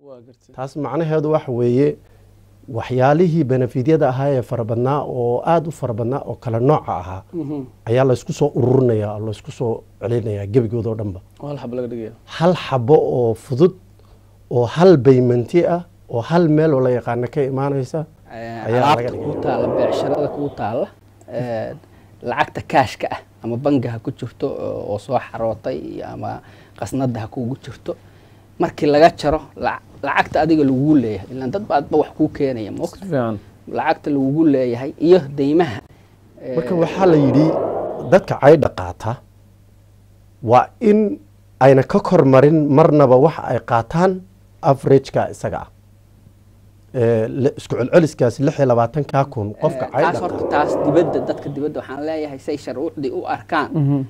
taas macnaheedu waxa weeye waxyaalihii benefidyada ahaa ee farabadnaa oo aada u farabadnaa oo kale nooca ahaa ayaa laysku soo ururinaya laysku soo celinayaa gebigoodoo dhanba hal xabo oo fudud oo hal baymanti ah oo hal meel oo la yaqaano ka imaanaysa alaabta kuu taalla beecsharada kuu taalla lacagta kaashka ah ama bangi ha ku jirto oo soo xarootay ama qasnada ha kugu jirto markii laga jaro lacagta adiga lagugu leeyahay ilaan dad baadba wax kuu keenaya moogta lacagta lagugu leeyahay iyo deymaha marka waxaa la yidhi dadka caydha qaata waa in ayna ka kormarin marnaba waxa ay qaataan averageka isaga ah isku celceliskaas lix iyo labaatankaa kun qofka taas horta taas dibadda dadka dibadda waxaan leeyahay say sharcuucdii u arkaan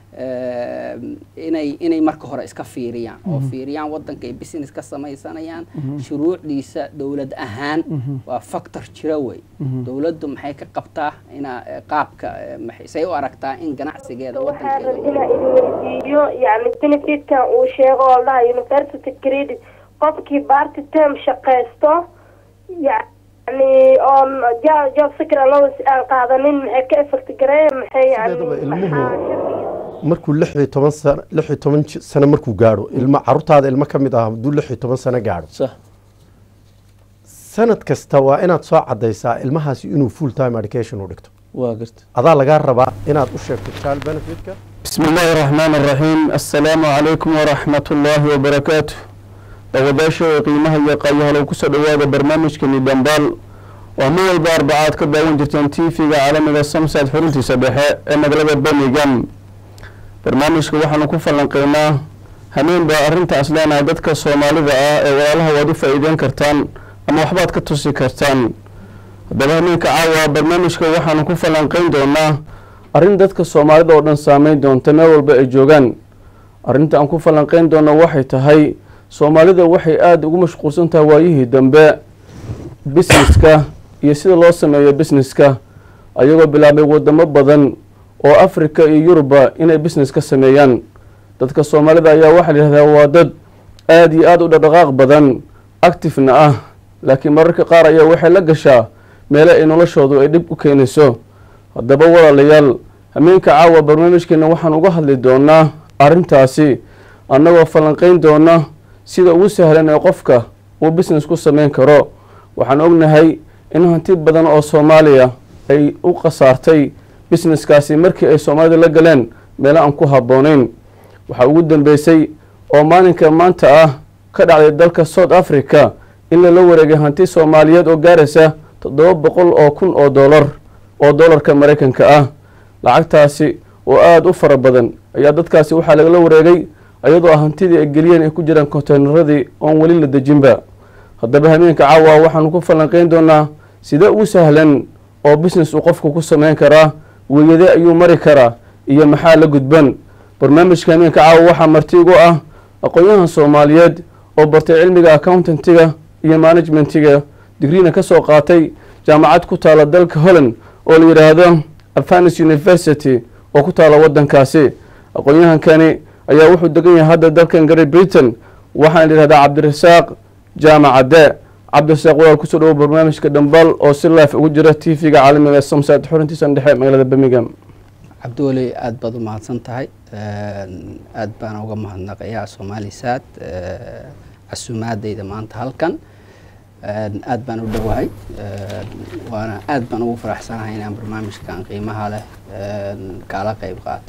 inay inay marka hore iska fiiriyaan oo fiiriyaan waddanka ay business ka samaysanayaan shuruucdiisa dowlad ahaan waa factor jira wey dowladdu maxay ka qabtaa ina qaabka say u aragtaa in ganacsigeeda waxaan rab inaa idin weydiiyo yani benefitka uu sheego oo dhaha university credit qofkii barty term shaqaysto yani oon job secret allowance aan qaadanin maxay ka effect gareeya maxay yani markuu lix iyo toban sano lix iyo toban sano markuu gaadho ilmo caruurtaada ilmo ka mid ah hadduu lix iyo toban sano gaadho sanad kasta waa inaad soo cadaysaa ilmahaasi inuu full time education u dhigto adaa lagaa rabaa inaad u sheegto child benefitka bismi illaahi araxmaan araxiim assalaamu calaykum waraxmat ullaahi wabarakaatu dawadaashooda qiimaha iyo qaayahalow kusoo dhowaada barnaamijkani dhambaal oo mar walba arbacaad ka daawan jirteen tv-ga caalamiga samsad xuruntiisa dhexe ee magaalada birmingham barnaamijka waxaanu ku falanqeynaa hameen baa arrintaas leenahay dadka soomaalida ah ee walaalaha waad u faa-iideyn kartaan ama waxbaad ka tusi kartaan haddaba hameenka caawa barnaamijka waxaanu ku falanqeyn doonaa arrin dadka soomaalida oo dhan saameyn doonta meel walba ay joogaan arrinta aan ku falanqeyn doono waxay tahay soomaalida waxay aada ugu mashquulsan tahay waayihii dambe busineska iyo sida loo sameeyo busineska ayagoo bilaabay wadamo badan oo africa iyo yuruba inay business ka sameeyaan dadka soomaalida ayaa waxaa la yihahdaa waa dad aada iyo aada u dhaqdhaqaaq badan actifena ah laakiin mararka qaar ayaa waxay la gashaa meele ay noloshoodu ay dhib u keenayso haddaba walaalayaal hameenka caawa barnaamijkeena waxaan uga hadli doonaa arrintaasi annagoo falanqeyn doona sida ugu sahlan ee qofka uu business ku sameyn karo waxaan ognahay in hanti badan oo soomaaliya ay u khasaartay businesskaasi markii ay soomaalida la galeen meelo aan ku habbooneyn waxaa ugu dambeysay oo maalinka maanta ah ka dhacday dalka south africa in lala wareegay hanti soomaaliyeed oo gaaraysa toddoba boqol oo kun oo doolar oo doolarka maraykanka ah lacagtaasi oo aada u fara badan ayaa dadkaasi waxaa lagala wareegay iyadoo hantidii ay geliyeen ay ku jiraan konteynaradii oon weli la dejinba haddaba hameenka caawa waxaanu ku falanqeyn doonaa sidee ugu sahlan oo business uu qofku ku sameyn karaa weeyade ayuu mari karaa iyo maxaa la gudban barnaamijka hameenka caawa waxaa marti ugu ah aqoon-yahan soomaaliyeed oo bartay cilmiga accountantiga iyo management-iga digriina ka soo qaatay jaamacad ku taala dalka holland oo la yidhaahdo afanis university oo ku taala waddankaasi aqoon-yahankani ayaa wuxuu degan yahay hadda dalkan great britain waxaana la yihahdaa cabdirasaaq jaamacadde cabdirasaaq walaal kusoo dhawo barnaamijka dhambaal oo si life ugu jira t v-ga caalamiga samsad xurintiisan dhexe magaalada birmingham cabdiweli aada baad u mahadsan tahay aada baan uga mahadnaqayaa soomaali saad casuumaadeyda maanta halkan aada baan u dhowahay waana aada baan ugu faraxsanahay inaan barnaamijkan qiimaha leh kaala qeyb qaato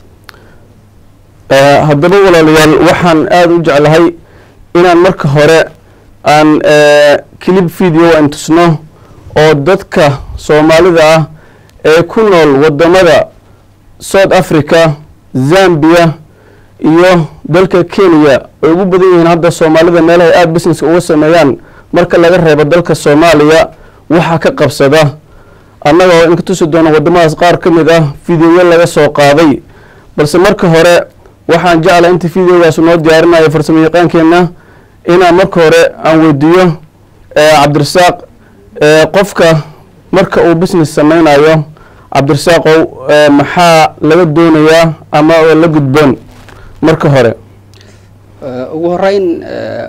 haddaba walaalayaal waxaan aada u jeclahay inaan marka hore aan clip video aan tusno oo dadka soomaalida ah ee ku nool wadamada south africa zambia iyo dalka kenya ay ugu badan yihiin hadda soomaalida meelahay aada businesska uga sameeyaan marka laga reebo dalka soomaaliya waxaa ka qabsada annaga oo inka tusi doono wadamadaas qaar ka mid ah videoyo laga soo qaaday balse marka hore waxaan jeclaa inta videogaas noo diyaarinayo farsamo yaqaankeenna inaan marka hore aan weydiiyo cabdirasaaq qofka marka uu business sameynayo cabdirasaaqow maxaa laga doonayaa ama la gudboon marka hore ugu horeyn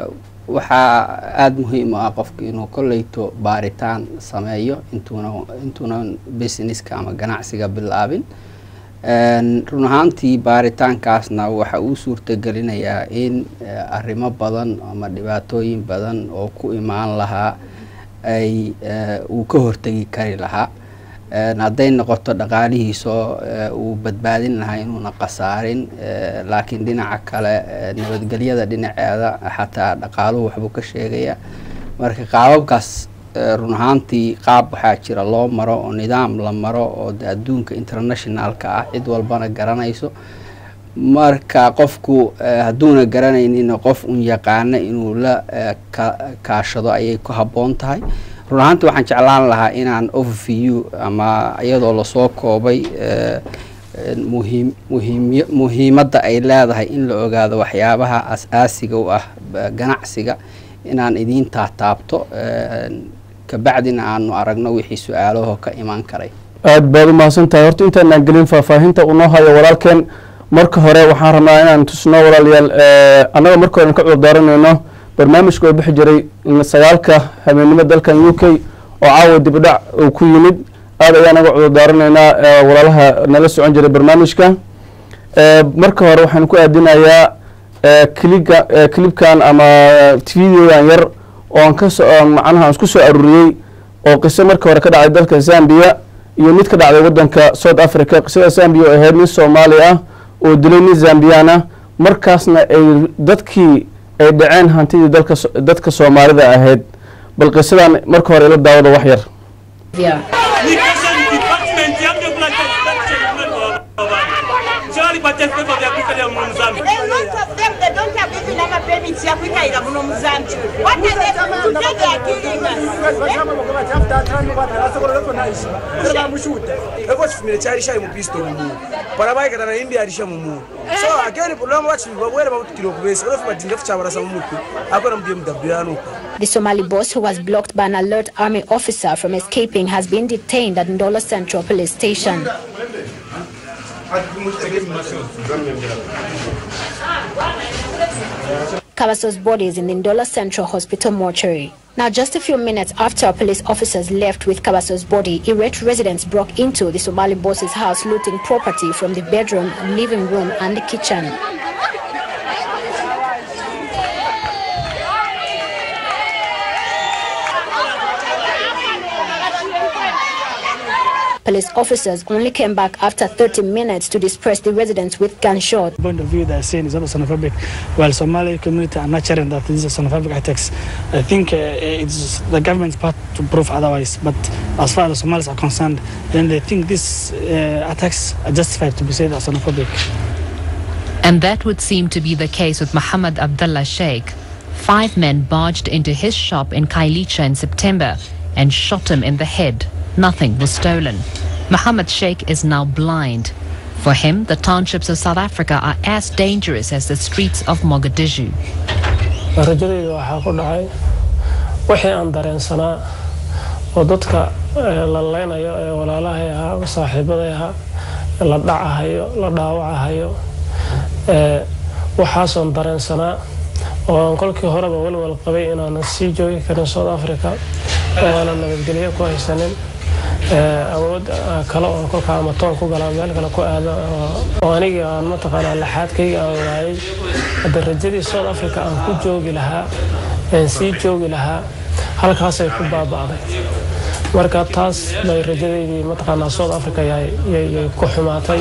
waxaa aada muhiim u ah qofka inuu kolleyto baaritaan sameeyo intuuna intuunan businesska ama ganacsiga bilaabin run ahaantii baaritaankaasna waxa uu suurtagelinayaa in arrimo badan ama dhibaatooyin badan oo ku imaan lahaa ay uu ka hortegi kari lahaa hadday noqoto dhaqaalihiisoo uu badbaadin lahaa inuuna khasaarin laakiin dhinaca kale nabadgelyada dhinaceeda xataa dhaqaaluhu waxbuu ka sheegaya marka qaababkaas run ahaantii qaab waxaa jira loo maro oo nidaam la maro oo de adduunka internationalka ah cid walbana garanayso marka qofku hadduuna garanaynin qof un yaqaana inuu la kaashado ayay ku habboon tahay run ahaantii waxaan jeclaan lahaa inaan overview ama iyadoo lasoo koobay muhiim muhiimiy muhiimadda ay leedahay in la ogaado waxyaabaha as-aasiga u ah ganacsiga inaan idiin taataabto kabacdina aanu aragno wixii su-aalaho ka imaan karay aada baad u mahadsan tahay horta intaanaan gelin faahfaahinta unoo hayo walaalkeen marka hore waxaan rabnaa inaan tusno walaalayaal annaga marka hore ka cudur daaranayno barnaamijka oo bixi jiray sagaalka habeennimo dalkan u k oo caawa dibdhac uu ku yimid aada ayaan naga cudur daaranaynaa walaalaha nala socon jiray barnaamijka marka hore waxaan ku aadinayaa kliga clibkan ama videogan yar oo aan kaso macnaha aan isku soo aruuriyey oo qiso marka hore ka dhacday dalka zambia iyo mid ka dhacday wadanka south africa qisada zambia oo ahayd nin soomaali ah oo dilay nin zambiyan ah markaasna ay dadkii ay dhaceen hantidii dalka dadka soomaalida ahayd bal qisadan marka hore ila daawada wax yar ekosifumire chari shai mupisto mumuru paravaikata naimbi arisha mumuru so again problema vachivavwere vakutukire kuvese unofi madhindefu chavarasa mumutwe akona mudiye mudabhuyanuka The Somali boss who was blocked by an alert army officer from escaping has been detained at Ndola Central Police Station. Kabaso's body is in the Ndola Central Hospital mortuary. Now, just a few minutes after police officers left with Kabaso's body, irate residents broke into the Somali boss's house looting property from the bedroom, living room, and the kitchen. Police officers only came back after 30 minutes to disperse the residents with gunshots. point of view they're saying is also xenophobic, while Somali community are not sharing that these are xenophobic attacks. I think uh, it's the government's part to prove otherwise. But as far as Somalis are concerned, then they think these uh, attacks are justified to be said as xenophobic. And that would seem to be the case with Muhammad Abdullah Sheikh. Five men barged into his shop in Kailicha in September and shot him in the head. Nothing was stolen. Muhammad Sheikh is now blind. For him, the townships of South Africa are as dangerous as the streets of Mogadishu. rajadayda waxaa ku dhacay wixii aan dareensanaa oo dadka la leynayo ee walaalahay ahaa saaxiibaday ahaa la dhacahayo la dhaawacahayo waxaasoon dareensanaa oo aan kolkii horeba walwal qabay inaanan sii joogi karin south africa oo aanan nabadgelyo ku haysanin awood kale oo kolkaa ama toon ku galaa meel kale ku aado oo anigii aan mataqaanaa laxaadkayga aan waayay hadda rajadii south africa aan ku joogi lahaa aan sii joogi lahaa halkaasay ku baaba'day marka taas bay rajadaydii mataqaanaa south africa yay ku xumaatay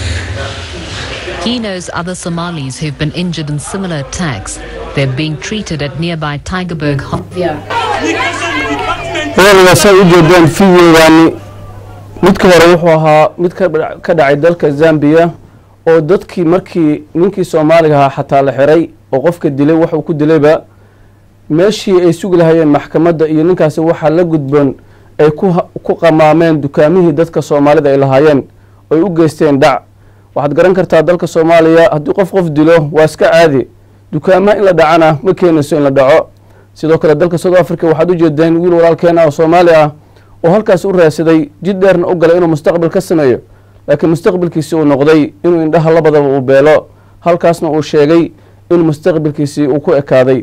He knows other Somalis who've been injured in similar attacks. They're being treated at nearby Tigerberg Hospital. walaalayaal saa u jeedaan videogaani midka hore wuxuu ahaa mid ka ka dhacay dalka zambia oo dadkii markii ninkii soomaaliga ahaa xataa la xiray oo qofka dilay waxuu ku dilayba meeshii ay sugi lahayeen maxkamadda iyo ninkaasi waxaa la gudboon ay ku qamaameen dukaamihii dadka soomaalida ay lahaayeen oy u geysteen dhac waxaad garan kartaa dalka soomaaliya haddii qof qof dilo waa iska caadi dukaamaha in la dhacana ma keenayso in la dhaco sidoo kale dalka south africa waxaad u jeedeen wiil walaalkeena oo soomaali ah oo halkaas u raadsaday jid dheerna u galay inuu mustaqbal ka sameeyo laakiin mustaqbalkiisii uu noqday inuu indhaha labadaba uu beelo halkaasna uu sheegay in mustaqbalkiisii uu ku ekaaday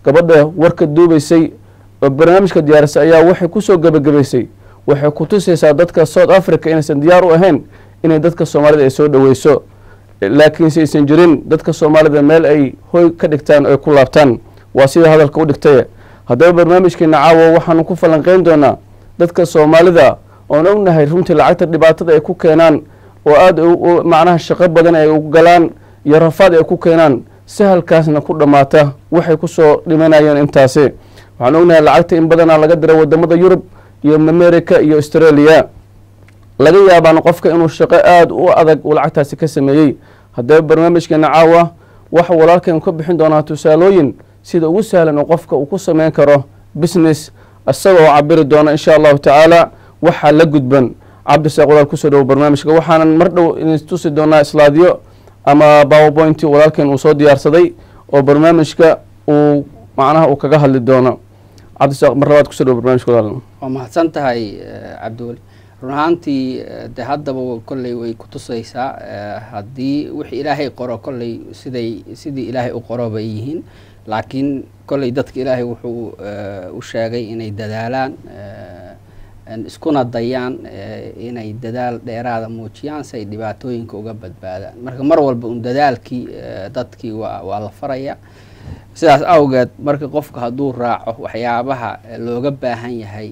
gabadha warka duubaysay oo barnaamijka diyaarisay ayaa waxay kusoo gebagabaysay waxay ku tusaysaa dadka south africa inaysan diyaar u ahayn inay dadka soomaalida ay soo dhoweyso laakiinse aysan jirin dadka soomaalida meel ay hoy ka dhigtaan ay ku laabtaan waa sida hadalka u dhigtay haddaba barnaamijkeena caawa waxaanu ku falanqeyn doonaa dadka soomaalida oon ognahay runtii lacagta dhibaatada ay ku keenaan oo aada macnaha shaqo badan ay u galaan iyo rafaad ay ku keenaan sahalkaasna ku dhammaata waxay kusoo dhimanayeen intaasi waxaan ognahay lacagta in badanaa laga diray wadamada yurub iyo america iyo australia laga yaabaan qofka inuu shaqo aada u adag uu lacagtaasi ka sameeyey haddaba barnaamijkeena caawa waxa walaalkeen ka bixin doonaa tusaalooyin sida ugu sahlan oo qofka uu ku sameyn karo business isagoo cabiri doona insha allahu tacaala waxaa la gudban cabdisaaq walaal kusoo dhowo barnaamijka waxaanan mar dhow tusi doonaa islaadyo ama powerpoint walaalkeen uu soo diyaarsaday oo barnaamijka uu macnaha uu kaga hadli doono cabdisaaq mar labaad kusoo dhowo barnamijka walaal waa mahadsan tahay cabdiweli run ahaantii de haddaba kolley way ku tusaysaa haddii wixii ilaahay qoro kolley siday sidii ilaahay u qoro bay yihiin laakiin kolley dadka ilaahay wuxuu u sheegay inay dadaalaan iskuna dayaan inay dadaal dheeraada muujiyaan si ay dhibaatooyinka uga badbaadaan marka mar walba un dadaalkii dadkii waa waa la faraya sidaas awgeed marka qofka hadduu raaco waxyaabaha looga baahan yahay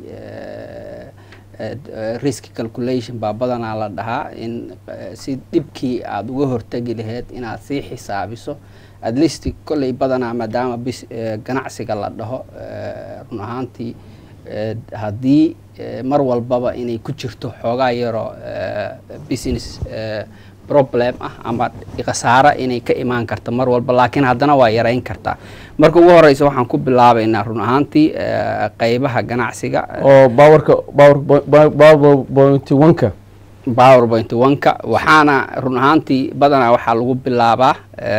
risk calculation baa badanaa la dhahaa in si dhibkii aada uga hortegi laheyd inaad sii xisaabiso at least kolley badanaa maadaama bis ganacsiga la dhaho run ahaantii haddii mar walbaba inay ku jirto xoogaa yaroo business problem ah ama khasaaro inay ka imaan karto mar walba laakiin haddana waa yareyn kartaa marka ugu horeysa waxaan ku bilaabaynaa run ahaantii qeybaha ganacsiga oo bawarka powerpoint oneka powerpoint oneka waxaana run ahaantii badanaa waxaa lagu bilaabaa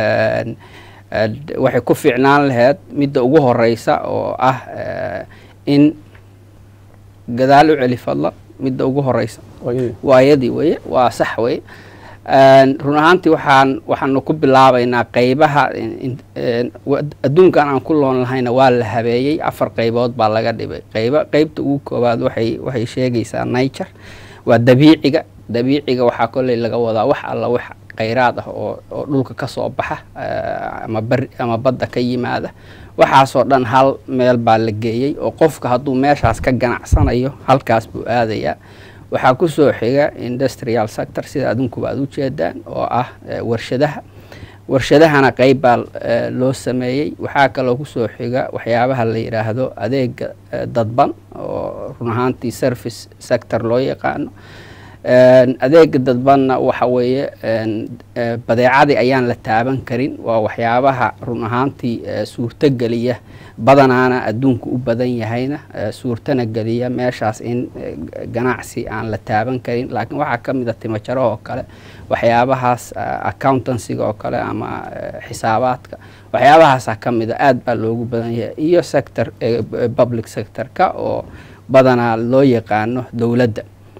waxay ku fiicnaan laheyd midda ugu horeysa oo ah in gadaal u celi fadla midda ugu horeysa waayadii weye waa sax weye run ahaantii waxaan waxaanu ku bilaabaynaa qeybaha adduunkan aan ku loon lahayna waa la habeeyey afar qeybood baa laga dhibay qeyba qeybta ugu koowaad waxay waxay sheegaysaa nature waa dabiiciga dabiiciga waxaa kolley laga wadaa wax alla wax kheyraad ah oo oo dhulka ka soo baxa ama bari ama badda ka yimaada waxaasoo dhan hal meel baa la geeyey oo qofka hadduu meeshaas ka ganacsanayo halkaas buu aadayaa waxaa kusoo xiga industrial sector sida adunkuba aad ujeedaan oo ah warshadaha warshadahana qeyb baa loo sameeyey waxaa kaloo kusoo xiga waxyaabaha la yidhaahdo adeega dadban oo run ahaantii service sector loo yaqaano adeega dadbanna waxa weeye badeecadii ayaan la taaban karin waa waxyaabaha run ahaantii suurto geliya badanaana adduunku u badan yahayna suurtana geliya meeshaas in ganacsi aan la taaban karin laakiin waxaa ka mid a timajaro oo kale waxyaabahaas accountancyga oo kale ama xisaabaadka waxyaabahaasa ka mid a aad baa loogu badan yahay iyo sector public sector-ka oo badanaa loo yaqaano dowladda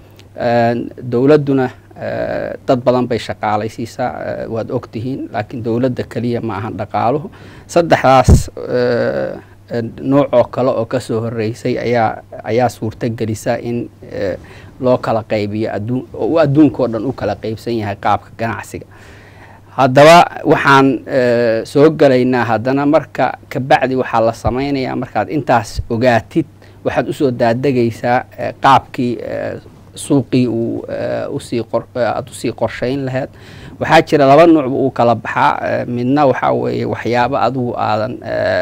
dowladduna dad badan bay shaqaalaysiisaa waad ogtihiin laakiin dowladda keliya ma ahan dhaqaaluhu saddexdaas nooc oo kale oo kasoo horeysay ayaa ayaa suurto gelisa in loo kala qaybiyo adduun oo adduunkao dhan u kala qeybsan yahay qaabka ganacsiga haddaba waxaan soo gelaynaa haddana marka kabacdi waxaa la sameynayaa markaad intaas ogaatid waxaad usoo daadegaysaa qaabkii suuqii uu usii aada usii qorshayn laheyd waxaa jira laba nuucba uu kala baxaa midna waxaa weeye waxyaabo adigu aadan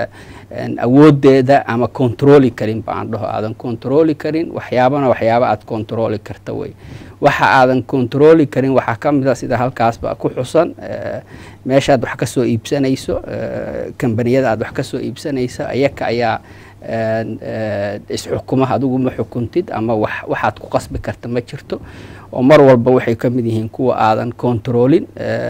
awoodeeda ama controli karin baan dhaho aadan controli karin waxyaabana waxyaaba aad controli karta wey waxa aadan controli karin waxaa ka mid a sida halkaasba ku xusan meeshaad wax kasoo iibsanayso kambaniyada aad wax kasoo iibsanayso ayaka ayaa isxukuma adigu ma xukuntid ama wax waxaad ku qasbi karta ma jirto oo mar walba waxay ka mid yihiin kuwa aadan controlin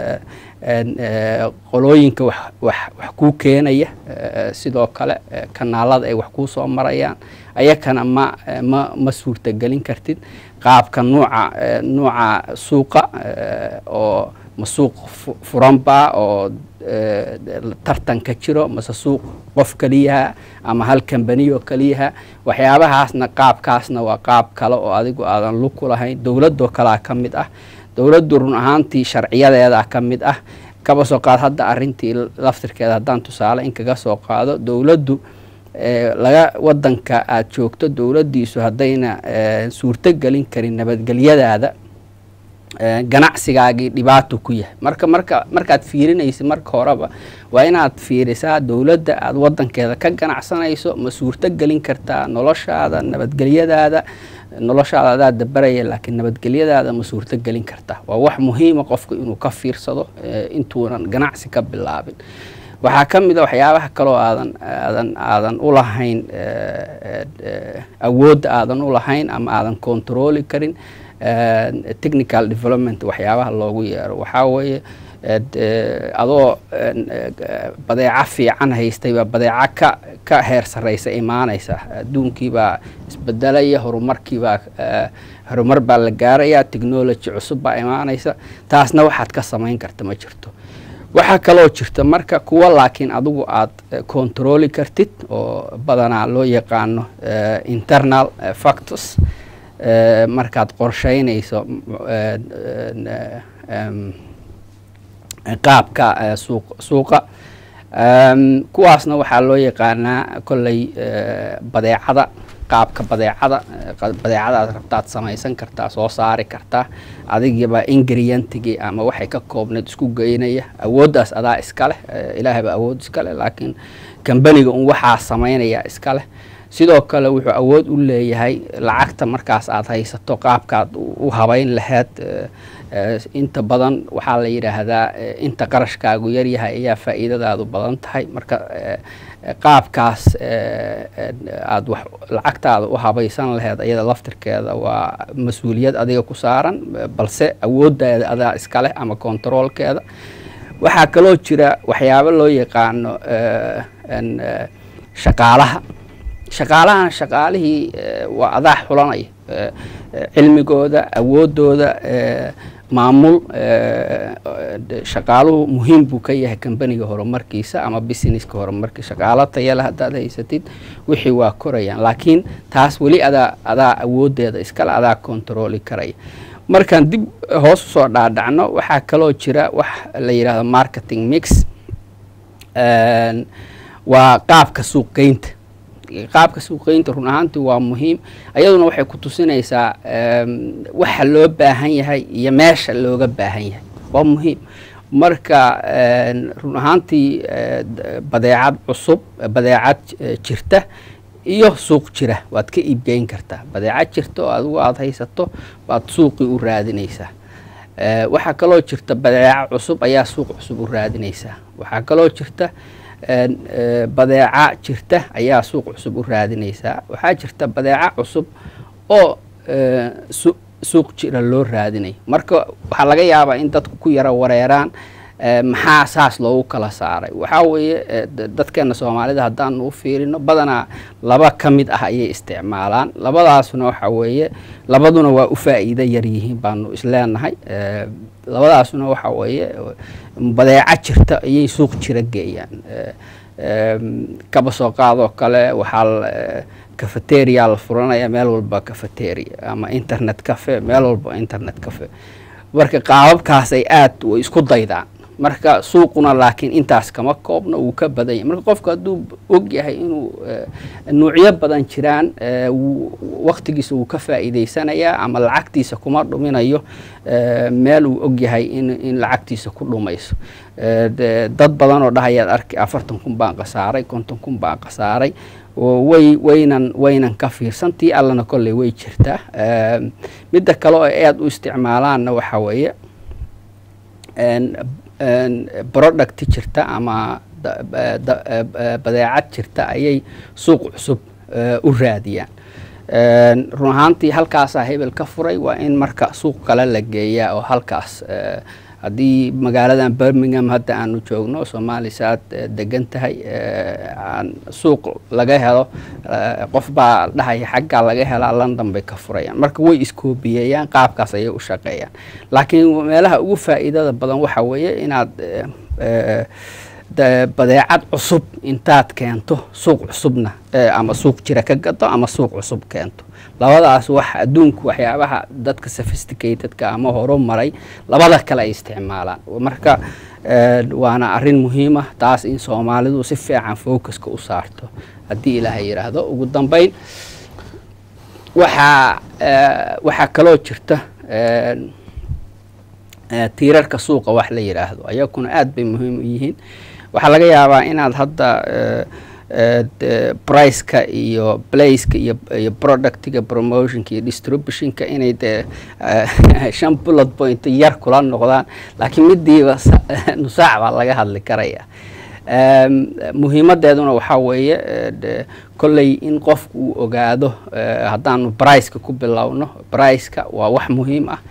qolooyinka wax wax wax kuu keenaya sidoo kale kanaalada ay wax kuu soo marayaan ayakana ma ma ma suurtagelin kartid qaabka nuuca nuuca suuqa oo ma suuq furanba oo eh, tartanka jiro mase suuq qof keliyaha ama hal kambaniyo keliyaha waxyaabahaasna qaabkaasna waa qaab kale oo adigu aadan lug ku lahayn dowladoo kalea ka mid ah dowladdu run ahaantii sharciyadeeda ka mid ah kaba soo qaad hadda arrintii laftirkeeda haddaan tusaale in kaga soo qaado dowladdu eh, laga wadanka aada joogto dowladdiisu haddayna eh, suurto gelin karin nabadgelyadaada eh, ganacsigaagii dhibaato ku yahay marka marka markaad fiirinaysa marka horeba waa inaad fiirisaa dowladda aada wadankeeda ka ganacsanayso ma suurto gelin kartaa noloshaada nabadgelyadaada noloshaada adaa dabaraya laakiin nabadgelyadaada ma suurto gelin kartaa waa wax muhiima qofku inuu ka fiirsado eh, intuunan ganacsi ka bilaabin waxaa ka mid a waxyaabaha kaloo aadan aadan aadan u lahayn eh, eh, awoodda aadan u lahayn ama aadan controli karin eh, technical development waxyaabaha loogu yeero waxaa weeye ed, eh, adoo en, eh, badeeco fiican haystay baa badeeco ka ka heer sarreysa imaanaysa adduunkiibaa isbedelaya horumarkiibaa eh, horumar baa la gaaraya technology cusub baa imaanaysa taasna waxaad ka samayn karta ma jirto waxaa kaloo jirta marka kuwa laakiin adigu aada controli kartid oo badanaa loo yaqaano eh, internal eh, factors eh, markaad qorsheynayso eh, eh, em, qaabka eh, suuq suuqa Em, kuwaasna waxaa loo yaqaanaa kolley eh, badeecada qaabka badeecada eh, qa- badeecada aad rabtaad samaysan kartaa soo saari kartaa adigaba ingrientigii ama waxay ka koobneed isku geynaya awooddaas adaa iska leh eh, ilaahay baa awood iska leh laakiin kambaniga un waxaa samaynaya iska leh sidoo kale wuxuu awood u leeyahay lacagta markaas aad haysato qaabkaad u u habayn lahayd eh, eh, inta badan waxaa la yidhaahdaa eh, inta qarashkaagu yaryahay ayaa faa'iidadaadu badan tahay marka eh, eh, qaabkaas eh, eh, aad wax lacagtaada u habaysan lahayd ayada laftirkeeda waa mas-uuliyad adiga ku saaran eh, balse awooddaada adaa iska leh ama kontaroolkeeda waxaa kaloo jira waxyaabo loo yaqaano eh, en, eh, shaqaalaha shaqaalahana shaqaalihii eh, waa adaa xulanaya eh, eh, cilmigooda awoodooda eh, maamul eh, eh, shaqaaluhu muhiim buu ka yahay kambaniga horumarkiisa ama businesska horumarkiisa shaqaalo tayale haddaad haysatid wixii waa korayaan laakiin taas weli adaa adaa awoodeeda iskale adaa controli karaya markaan dib hoos usoo dhaadhacno waxaa kaloo jira wax la yidhahdo marketing mix En, waa qaabka suuqgeynta qaabka suuqgeynta run ahaantii waa muhiim ayaduna waxay ku tusinaysaa em, waxa loo baahan yahay iyo meesha looga baahan yahay waa muhiim marka en, run ahaantii eh, d- badeecad cusub badeecad eh, jirta iyo suuq jira waad ka iibgeyn kartaa badeecad jirta oo adigu aada haysato waad suuqii u raadinaysaa Eh, waxaa kaloo jirta badeeco cusub ayaa suuq cusub u raadinaysaa waxaa kaloo jirta en, eh, badeeca jirta ayaa suuq cusub u raadinaysaa waxaa jirta badeeco cusub oo eh, su- suuq jira loo raadinayo marka waxaa laga yaabaa in dadku ku yaro wareeraan eh, maxaa saas loogu kala saaray waxaa weeye eh, d- dadkeena soomaalida haddaanu u fiirino badanaa laba ka mid ah ayay isticmaalaan labadaasuna waxa weeye labaduna waa u faa'iido yar yihiin baanu isleenahay Eh, labadaasuna waxa weeye badeeco jirta ayay suuq jira geeyaan Eh, em, kaba soo qaadoo kale waxaa la- eh, cafeteria la furanaya meel walba cafeteria ama internet cafe meel walba internet cafe marka qaababkaas ay aad way isku daydaan marka suuquna laakiin intaas kama koobna wuu ka badan yahay marka qofku hadduu og yahay inuu eh, nuucyo badan jiraan eh, wuu- waqtigiisa wuu ka faa'iidaysanayaa ama lacagtiisa kuma dhuminayo eh, meel uu og yahay in, in lacagtiisa ku dhumayso Eh, de- dad badan oo dhahayaad arki afartan kun baan khasaaray konton kun baan khasaaray oo way waynan waynan ka fiirsan tii allana kolley way jirtaa Eh, midda kale oo ay aad u isticmaalaanna waxa weeye en- en product jirta ama da- ba- da- eh, eh, badeecad jirta ayay suuq cusub eh, u raadiyaan En, run ahaantii halkaasaa hebel ka furay waa in marka suuq kale la geeyaa oo halkaas eh, haddii magaaladan birmingham hadda aanu joogno soomaalisa aad eh, degan tahay eh, aan suuq laga helo eh, qof baa dhahaya xaggaa laga helaa london bay ka furayaan marka way iskoobiyeeyaan qaabkaas ayay u shaqeeyaan laakiin meelaha ugu faa'iidada badan waxa weeye inaad eh, eh, da- badeecad cusub intaad keento suuq cusubna eh, ama suuq jira ka gado ama suuq cusub keento labadaas wax adduunku waxyaabaha dadka sophisticatedka ama horumaray labada kale ay isticmaalaan marka eh, waana arrin muhiim ah taas in soomaalidu si fiican focuska u saarto haddii ilaahay yidhaahdo ugu dambeyn waxaa eh, waxaa kaloo jirta eh, eh, tiirarka suuqa wax la yidhaahdo ayakuna aad bay muhiim u yihiin waxaa laga yaabaa inaad hadda eh, eh, de- priceka iyo placeka iyo iyo productiga promotionka iyo distributionka inay dee eh, shan bullet point yar kula noqdaan laakiin midiiba sa- nusaac baa laga hadli karaya Em, muhiimadeeduna waxaa weeye eh, de- kolley in qofku uu ogaado eh, haddaanu briceka ku bilowno briceka waa wax muhiim ah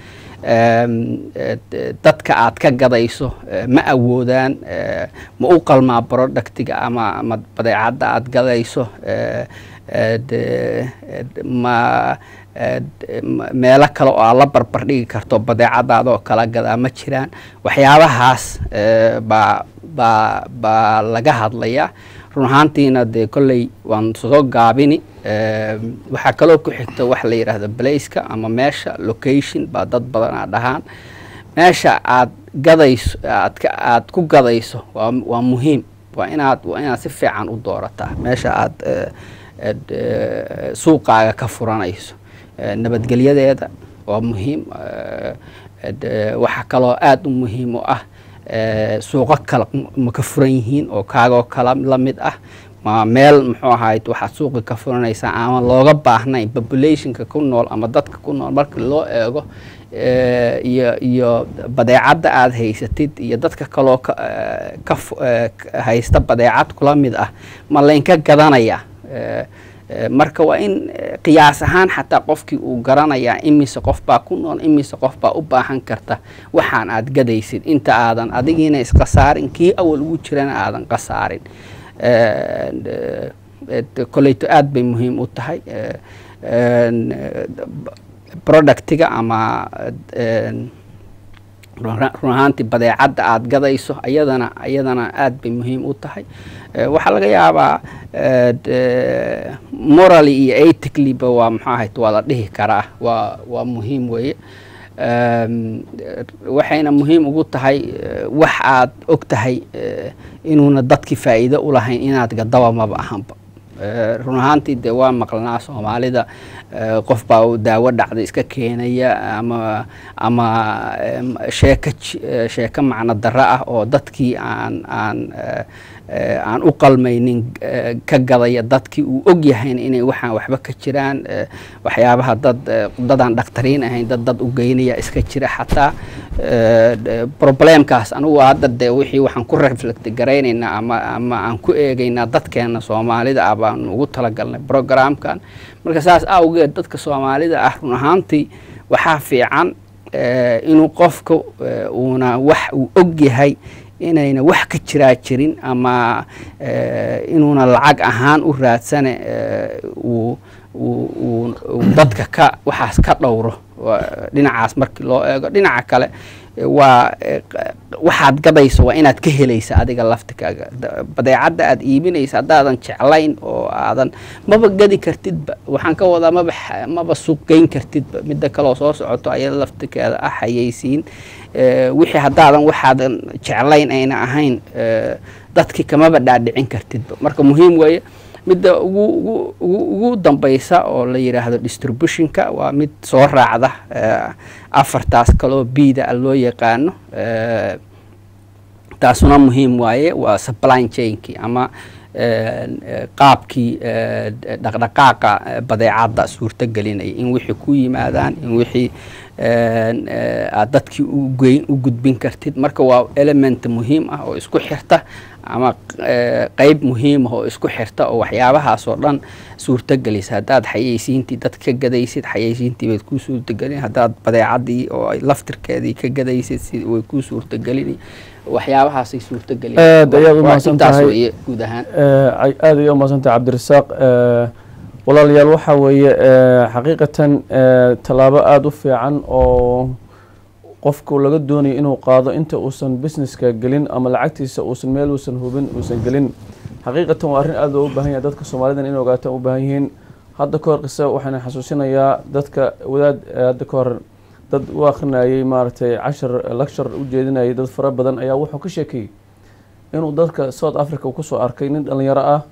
Em, eh, de- dadka aad ka gadayso eh, ma awoodaan eh, ma u qalmaa productiga ama ama badeecadda aad gadayso eh, eh, de- eh, de- ma eh, de- ma- meelo kale oo aad la barbar dhigi karto badeecadaada oo kala gadaa ma jiraan waxyaabahaas eh, baa baa baa laga hadlayaa run ahaantiina dee kolley waan soo gaabini Em, waxaa kaloo ku xigta wax la yidhaahdo blaceka ama meesha location baa dad badanaa dhahaan meesha aad gadayso aad ka aad ku gadayso waa waa muhiim waa inaad waa inaad si fiican u doorataa meesha aad eh, ed, eh, suuqaaga ka furanayso Eh, nabadgelyadeeda waa muhiim Eh, ed, eh, waxaa kaloo aada u muhiim u ah eh, suuqo kale ma ka furan yihiin oo kaagoo kala la mid ah ma meel muxuu ahayd waxaad suuqi ka furanaysaa ama looga baahnayn populationka ku nool ama dadka ku nool marka loo eego eh, iyo iyo badeecadda aad haysatid iyo dadka kaloo ka eh, ka fu- eh, ka haysta badeecad kula mid ah ma laynka gadanaya Eh, eh, marka waa in eh, qiyaas ahaan xataa qofkii uu garanayaa imise qof baa ku nool imise qof baa u baahan karta waxaan aad gadaysid inta aadan adigiina isqasaarin kii awal ugu jirana aadan qasaarin Eh, de- de- koleyto aad bay muhiim u tahay Eh, en, eh, productiga ama en, run run ahaantii badeecadda aad gadayso ayadana ayadana aad bay muhiim u tahay Eh, waxaa laga yaabaa eh, de- morally iyo ethically-ba waa muxuu ahayd waa la dhihi karaa waa waa muhiim weeye Em, eh, waxayna muhiim ugu tahay eh, wax aad og tahay eh, inuuna dadkii faa'iido u lahayn inaad gadaba maba ahanba Eh, run ahaantii dee waa maqlanaa soomaalida eh, qof baa uu daawo dhacda iska keenaya ama ama em, sheeko j- eh, sheeko macno darro ah oo dadkii aan aan eh, eh, aan u qalmaynin eh, ka gadaya dadkii uu og yahayn inay waxaan waxba ka jiraan eh, waxyaabaha dad eh, dadaan dhakhtariin ahayn dad dad u geynaya iska jira xataa eh, de- problemkaas anugu hadda dee wixii waxaan ku reflect garaynaynaa ama ama aan ku eegaynaa dadkeena soomaalida ah baan ugu talagalnay programkan marka saas awgeed dadka soomaalida ah run ahaantii waxaa fiican eh, inuu qofka eh, uuna wax uu og yahay inayna wax ka jiraa jirin ama eh, inuuna lacag ahaan u raadsane eh, uu uu- uu uu dadka ka waxaas ka dhowro Waa- dhinacaas markii loo eego dhinaca kale eh, waa eh, q- waxaad gadayso waa inaad ka helaysa adiga laftikaaga Da- badeecadda aad iibinaysa haddaadan jeclayn oo aadan maba gadi kartidba waxaan ka wadaa maba xa- maba suuq geyn kartidba midda kaloo soo socoto ayada laftikeeda ah hayaysiin Eh, wixii haddaadan waxaadan jeclayn ayna ahayn eh, dadkii kamaba dhaadhicin kartidba marka muhiim weeye midda ugu ugu ugu ugu dambaysa oo la yidhaahdo distributionka waa mid soo raacda eh, afartaas kaloo biida ah loo yaqaano eh, taasuna muhiim waaye waa supply chainkii ama eh, eh, qaabkii eh, dhaqdhaqaaqa eh, badeecadda suurto gelinaya in wixii ku yimaadaan in wixii eh, eh, aad dadkii u geyn u gudbin kartid marka waa element muhiim ah oo isku xirta ama eh, qeyb muhiim ah oo isku xirta oo waxyaabahaas oo dhan suurtagelisa haddaad xayeysiintii dad ka gadaysid xayeysiintii bayd kuu suurtagelin haddaad badeecadii oo ay laftirkeedii ka gadaysid si way kuu suurtagelin waxyaabahaasay suurtagelin aad ayaad u Waa mahadsan intaas tahay weeye guud ahaan Eh, ay- aad ayaad u mahadsan tahay cabdirasaaq Eh, walaalayaal waxaa weeye eh, xaqiiqatan eh, tallaabo aada u fiican oo qofku laga doonayo inuu qaado inta uusan businesska gelin ama lacagtiisa uusan meel uusan hubin uusan gelin xaqiiqatan waa arrin aada loogu baahan yahay dadka soomaalidan in ogaataan u baahan yihiin hadda ka hor qisa waxaan xasuusinayaa dadka wadaad eh, hadda ka hor dad u akrinayay maaragtay cashar lecture u jeedinayay dad fara badan ayaa wuxuu ka sheekeeyey inuu dadka south africa uu kusoo arkay nin dhalinyaro ah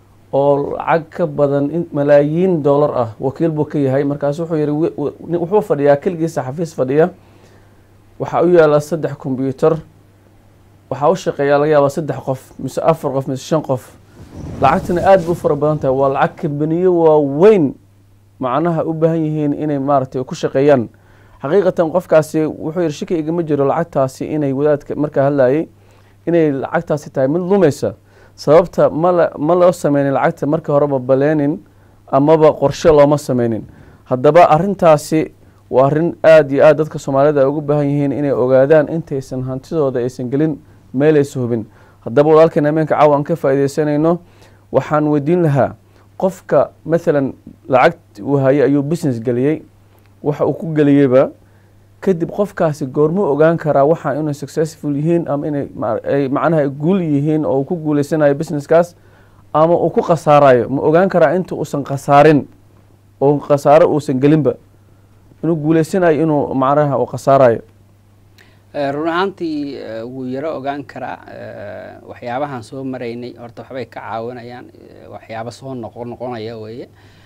oo lacag ka badan in malaayiin dollar ah wakiil buu ka yahay markaas wuxuu yihi wi- wi- nin- wuxuu fadhiyaa keligiisa xafiis fadhiya waxaa u yaala saddex combyuter waxaa u shaqeeyaa laga yaabaa saddex qof mise afar qof mise shan qof lacagtana aada bu u fara badan tahay waa lacag kambaniyo waaweyn macnaha u baahan yihiin inay maaragtay ku shaqeeyaan xaqiiqatan qofkaasi wuxuu yihi shaki igama jiro lacagtaasi inay wadaadka markaa hadlayay inay lacagtaasi tahay mid lumaysa sababta mala ma loo sameynin lacagta marka horeba baleenin amaba qorshe looma sameynin haddaba arintaasi waa arrin aada iyo aada dadka soomaalida ay ugu baahan yihiin inay ogaadaan intaysan hantidooda aysan gelin meelaysa hubin haddaba walaalkeen ameenka caawa aan ka faaideysanayno waxaan weydiin lahaa qofka maalan lacag uu hayay ayuu business geliyey waxa uu ku geliyeyba kadib qofkaasi goormuu ogaan karaa waxa inay successful yihiin ama inay ma- ay macnaha ay guul yihiin oo uu ku guuleysanayo businesskaas ama uu ku khasaarayo ma ogaan karaa inta uusan khasaarin oo khasaaro uusan gelinba inuu guuleysanayo inuu macnaha uu khasaarayo Eh, run ahaantii eh, wuu yaro ogaan karaa eh, waxyaabahan soo maraynay horta waxbay ka caawinayaan eh, waxyaabo soo noqo noqonaya weeye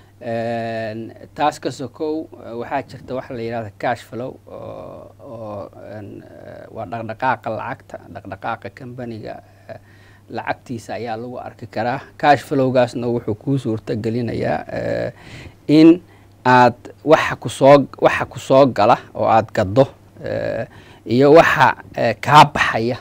En, taas ka sokow eh, waxaa jirta waxa la yidhahda cash flow oo oo en, eh, waa dhaqdhaqaaqa lacagta dhaqdhaqaaqa kambaniga eh, lacagtiisa ayaa lagu arki karaa cash flowgaasna wuxuu kuu suurta gelinayaa eh, in aad waxa kusoo waxa kusoo gala oo aad gaddo eh, iyo waxa eh, kaa baxaya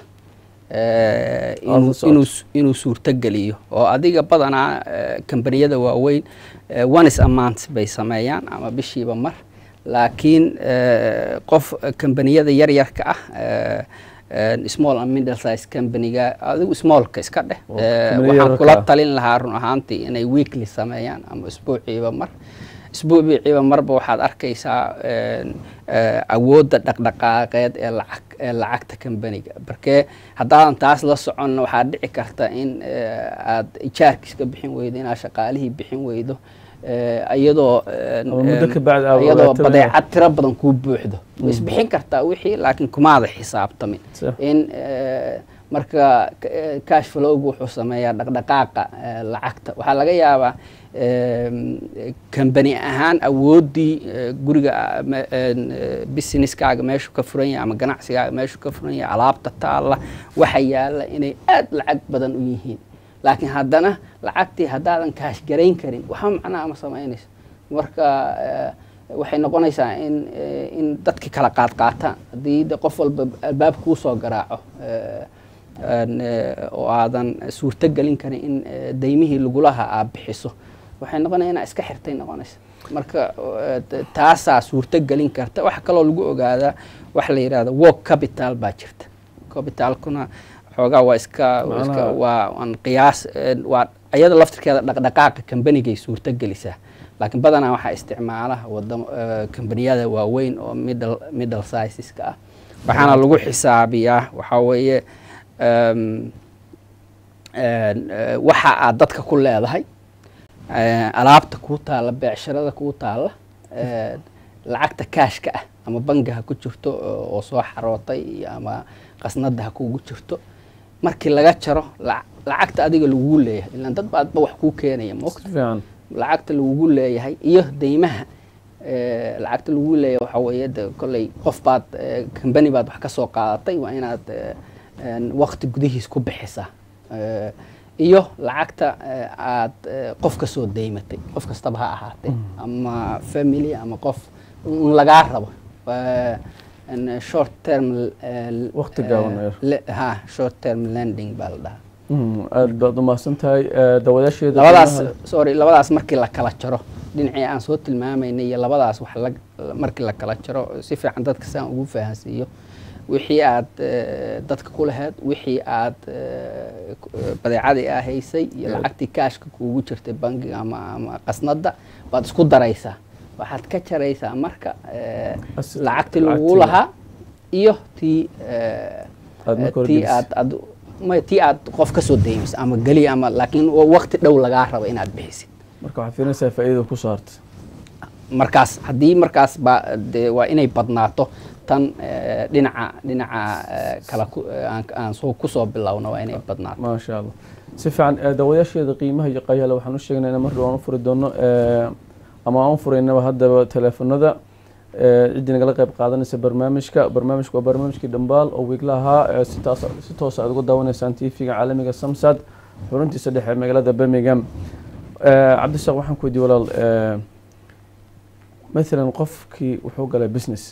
eh, inuu- socod. inuu s- inuu suurto geliyo oo adiga badanaa eh, kambaniyada waaweyn eh, ones amount bay sameeyaan ama bishiiba mar laakiin eh, qof eh, kambaniyada yaryarka ah eh, eh, small and middle size companyga adigu smallka iska dheh Oo, Eh, company waxaan yararka kula ah. talin lahaa run ahaantii inay weekly sameeyaan ama isbuuciiba mar isbuuciiba marba waxaad arkaysaa en, eh, awoodda dhaqdhaqaaqeed ee lacag ee lacagta kambaniga markee haddaadan taas la soconna waxaa dhici karta in eh, aad ijaarkiiska bixin weydo inaad shaqaalihii bixin weydo eh, iyadoo en, Ama muddo en, ka bacdi aad iyadoo ogaato inaad- badeecad tiro badan kuu buuxdo way isbixin kartaa wixii laakiin kumaada xisaabtamin Sax. in eh, marka eh, cash flowgu wuxuu sameeyaa dhaqdhaqaaqa eh, lacagta waxaa laga yaabaa em, kambani ahaan awooddii eh, guriga ah, me- en, eh, businesskaaga meeshu ka furan yahay ama ganacsigaaga meeshu ka furan yahay alaabta taalla waxa yaalla inay aad lacag badan u yihiin laakiin haddana lacagtii haddaadan kaash garayn karin waxba macnaha ma samaynayso marka eh, waxay noqonaysaa in eh, in dadki kala qaad qaataan haddii de qof walba albaab kuu soo garaaco eh, en, eh, oo aadan suurto gelin karin in eh, daymihii lagulaha aad bixiso waxay noqonaya inaa iska xirtay noqonaysa marka eh, t- taasaa suurto gelin karta waxa kaloo lagu ogaadaa waxa la yidhahda work capital baa jirta capitalkuna xoogaa waa iska waa iska Macnaha- waa aan qiyaas eh, waa iyada laftirkeeda dhaqdhaqaaqa kambanigay suurto gelisaa laakiin badanaa waxaa isticmaala wadamo eh, kambaniyada waaweyn oo middle middle sizeska ah waxaana lagu xisaabiyaa waxaa weeye em, en, eh, waxa aad dadka ku leedahay eh, alaabta kuu taalla beecsharada kuu taalla eh, lacagta kaashka ah ama bangi ha ku jirto oo oo soo xarootay iyo ama qasnada ha kugu jirto markii laga jaro lac- lacagta adiga lagugu leeyahay ilaan dad baadba wax kuu keenaya si moogta fiican lacagta lagugu leeyahay iyo deymaha eh, lacagta lagugu leeyahay waxaa weeye de kolley qof baad eh, company baad wax ka soo qaadatay waa inaad eh, en, waqti gudihiis ku bixisaa Eh, iyo lacagta eh, aad eh, qof ka soo deymatay qof kastaba ha ahaatee ama family ama qof un lagaa rabo Eh, en, short term eh, Waqti gaaban eh, yar. le- ha short term lending baa la dhahaa Mm, aad baad umahadsan tahay Eh, daawadaasheeda labadaas qiimaha- sorry labadaas markii la kala jaro dhinacii aan soo tilmaamaynay iyo labadaas wax la markii la kala jaro si fiican dadka saan ugu fahansiiyo wixii aad eh, dadka ku lahayd wixii aad eh, ku- eh, badeecadii aa haysay iyo Yeah. lacagtii kaashka kuugu jirtay bangiga ama ama qasnada baad isku daraysaa waxaad ka jaraysaa marka eh, As- lacagtii lagugu lacagtii- lahaa iyo tii eh, Aad marka hore tii gelisay. aad aad may tii aad qof ka soo daymayso ama geli ama laakiin waqti dhow lagaa rabo inaad bixisid marka waxaad fiirinaysaa faa'iidada ku soo hartay markaas haddii markaas ba dee waa inay badnaato tan eh, dhinaca dhinaca eh, kala ku- eh, aan- aan soo kusoo bilowno waa inay badnaato ما شاء الله si fiican ee, daawadayaasheeda qiimaha iyo qayaala waxaan u sheegnay in mar dhow aan u furi doono ee, ama aan u furaynaba haddaba teleefanada ee, ciddii nagala qayb qaadanaysa barnaamijka barnaamijku waa barnaamijkii dhambaal oo wiigla ahaa ee si taas si toos aad uga daawanaysaan tv-ga caalamiga samsad xuruntiisa dhexe ee magaalada birmingham Ee, cabdishaaq waxaan ku weydiiyey walaal ee, mathalan qofkii wuxuu galay business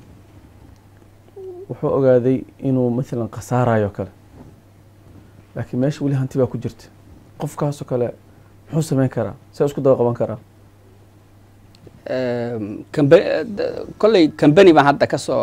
wuxuu ogaaday inuu mathalan khasaarayo kale laakiin meesha weli hanti baa ku jirta qofkaasoo kale muxuu sameyn karaa see isku daba qaban karaa Ehm, kambe- d- kolley kambani baan hadda kasoo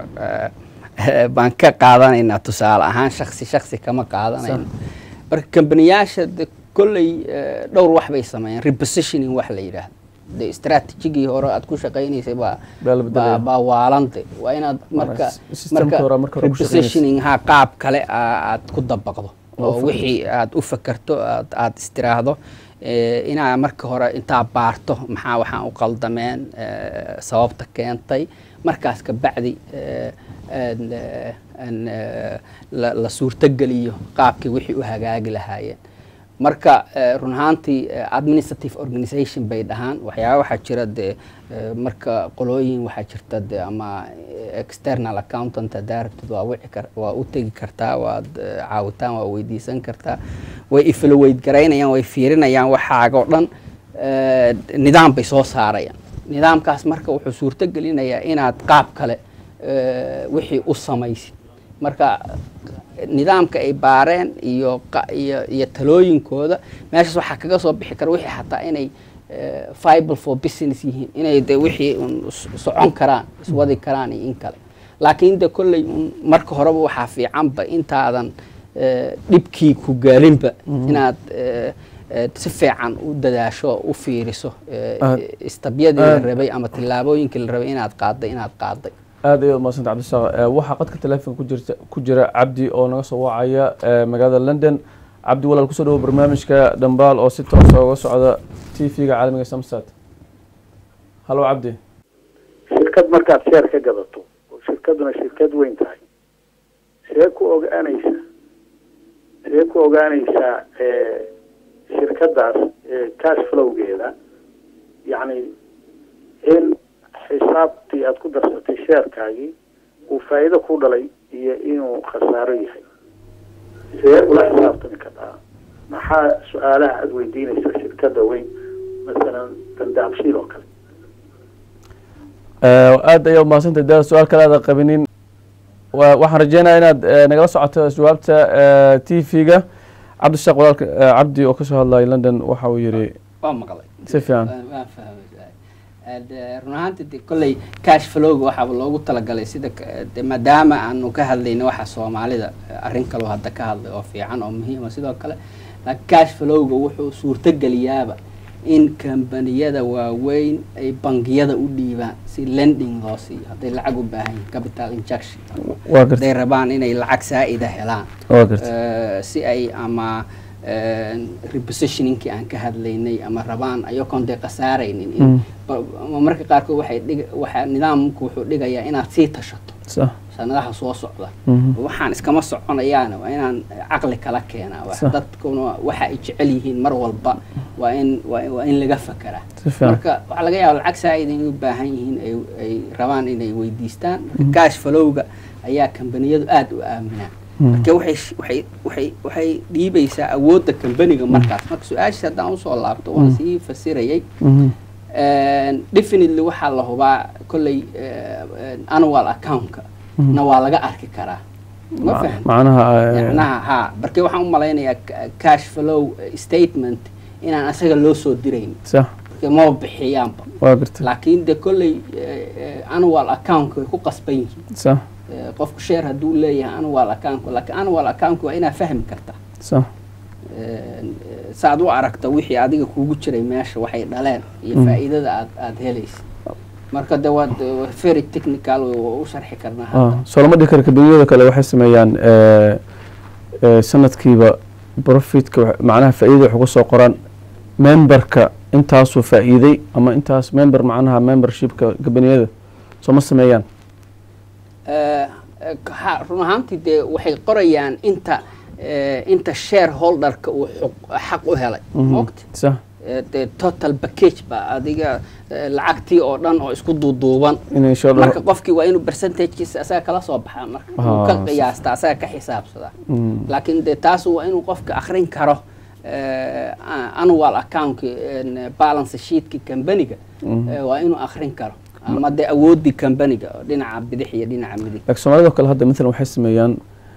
eh, baan ka qaadanaynaa tusaale ahaan shaksi shaksi kama qaadanayno marka kambaniyaasha de kolley eh, dhowr wax bay sameeyeen repositioning wax la yidhaahdo de strategigii hore aad ku shaqaynaysay baa Baa la bedelaya. baa baa waalante waa inaad marka s- systemka hore marka hore ku shaqaynaysa. repositioning ha qaab kale aa- aad ku dabaqdo Oo oo fakarto. wixii aad u fakarto aad aad istiraahdo eh, inaa marka hore intaa baarto maxaa waxaan u qaldameen eh, sababta keentay markaas ka bacdi eh, een, eh, een, eh, la la suurtogeliyo qaabkii wixii u hagaagi lahaayeen marka eh, run ahaantii eh, administrative organization bay dhahaan waxyaaba waxaa jira dee eh, marka qolooyin waxaa jirta de ama eh, external accountant haddaa rabtid waa wici kar waa u tegi kartaa waad eh, caawitaan waa weydiisan kartaa way ifloweyd garaynayaan way fiirinayaan waxaaga o dhan eh, nidaam bay soo saarayaan nidaamkaas marka wuxuu suurto gelinayaa inaad qaab kale eh, wixii u samaysid marka nidaamka ay baareen iyo qa- iyo iyo talooyinkooda meeshaas waxaa kaga soo bixi kara wixii xataa inay eh, viable for business yihiin inay de wixii un s- socon karaan iswadi karaan iyo in kale laakiin de kolley un marka horeba waxaa fiicanba intaadan eh, dhibkii ku gaalinba inaad eh, eh, si fiican u dadaasho u fiiriso eh, Aad- istabyadii la aad- rabay ama tillaabooyinkii la rabay inaad qaaday inaad qaaday aad ayaad umadsanta cabdishaaq Ee, waxaa qadka teleefonka ku jirta ku jira cabdi oo naga soo wacaya ee, magaalada london cabdi walaal kusoo dhawo barnaamijka dhambaal oo si toosa uga socda t v-ga caalamiga samsat halo cabdi shirkad markaad sheer ka gadato oo shirkaduna shirkad weyn tahay see ku ogaanaysaa see ku ogaanaysaa eh, shirkadaas eh, cash flowgeeda yacni in xisaabtii aad ku darsatay sheerkaagii uu faa'iido ku dhalay iyo inuu khasaaro yahay see ula xisaabtami kartaa maxaa su-aalaha aada weydiinaysa shirkada weyn masalan dandaabshiil oo kale Ee, aad ayaad umadsantay daa su-aal kale aada qabinin Wa- waxaan rajeynayaa inaad ee, nagala socoto jawaabta t v-ga cabdishaaq walaalka ee, cabdi oo kasoo hadlaya london waxa uu yidhi waa maqlay si fiican Waan- waan fahmay Aad, eh, run ahaantii de kolley cash flowga waxaaba loogu talagalay sida ka- de maadaama aanu ka hadlayno waxa soomaalida eh, arrin kaloo hadda ka hadlay oo fiican oo muhiima sidoo kale laakiin cash flowga wuxuu suurtogeliyaaba in kambaniyada waaweyn ay bangiyada u dhiibaan si lending loo siiyo hadday lacag u baahan yihiin capital injection waa gartay hadday rabaan inay lacag saa'ida helaan waa gartay Eh, si ay ama eh, repositioningkii aan ka hadlaynay ama rabaan ayagoon dee khasaaraynin in- Mm. ba- ama marka qaarkood waxay dhig waxaa nidaamku wuxuu dhigayaa inaad sii tashato sax sanadaha soo socda Mhm. waxaan iskama soconayaana waa inaan caqli kala keenaa Wax- Sax. dadkuna waxa ay jecel yihiin mar walba waa in waa in- waa in laga fakeraa si fiican marka waxaa laga yaaba lacag saa'id inay u baahan yihiin ay ay rabaan inay weydiistaan marka cash flowga ayaa kambaniyadu aada u aaminaan marka waxay sh- waxay waxay waxay dhiibaysaa awoodda kambaniga markaas marka su-aashiis haddaan usoo laabto waan sii fasirayay Mhm. definitely waxaa la hubaa kolley eh, annual accountka na waa laga arki karaa ma Ma- fahan macnaha ee, macnaha ha barke waxaan u malaynayaa ca- cash flow eh, statement inaan asaga loo soo dirayn sax marka maba bixiyaanba waa gartay laakiin de kolley eh, eh, annual account way ku qasban yihiin sax Eh, qofku share hadduu leeyahay annual account laakiin annual account waa inaad fahmi kartaa sax Eh, saaad u aragta wixii adiga kuugu jiray meesha waxay dhaleen iyo Mm. faa'iidada aad aad helaysa marka de waa waa very technical wey, waa u sharxi karnaa Ah, hadda soo lama dhihi karo kabiniyada kale waxay sameeyaan eh, eh, sanadkiiba profitka wax- macnaha faa'iidada wax uga soo qoraan memberka intaasuu faa'iiday ama intaas member macnaha membershipka kabiniyada soo ma sameeyaan Eh, eh, ha- run ahaantii dee waxay qorayaan inta eh, inta shareholderka uu xuq- xaq u helay Mhm. moogta sax Eh, dee total package ba adiga eh, lacagtii oo dhan oo isku duuduuban inay soo marka qofkii waa inuu percentagekiisa asaga kala soo baxaa marka uu ka Ah, qiyaasta asaga ka xisaabsadaa Mm. laakiin dee taas waa inuu qofka akrin karo eh, a- annual accountka en, balance sheetka companiga Mhm. eh, waa inuu akrin karo ama dee awoodii companiga oo dhinaca bidix iyo dhinaca midig laakiin soomaalida oo kale hadda maalan waxay sameeyaan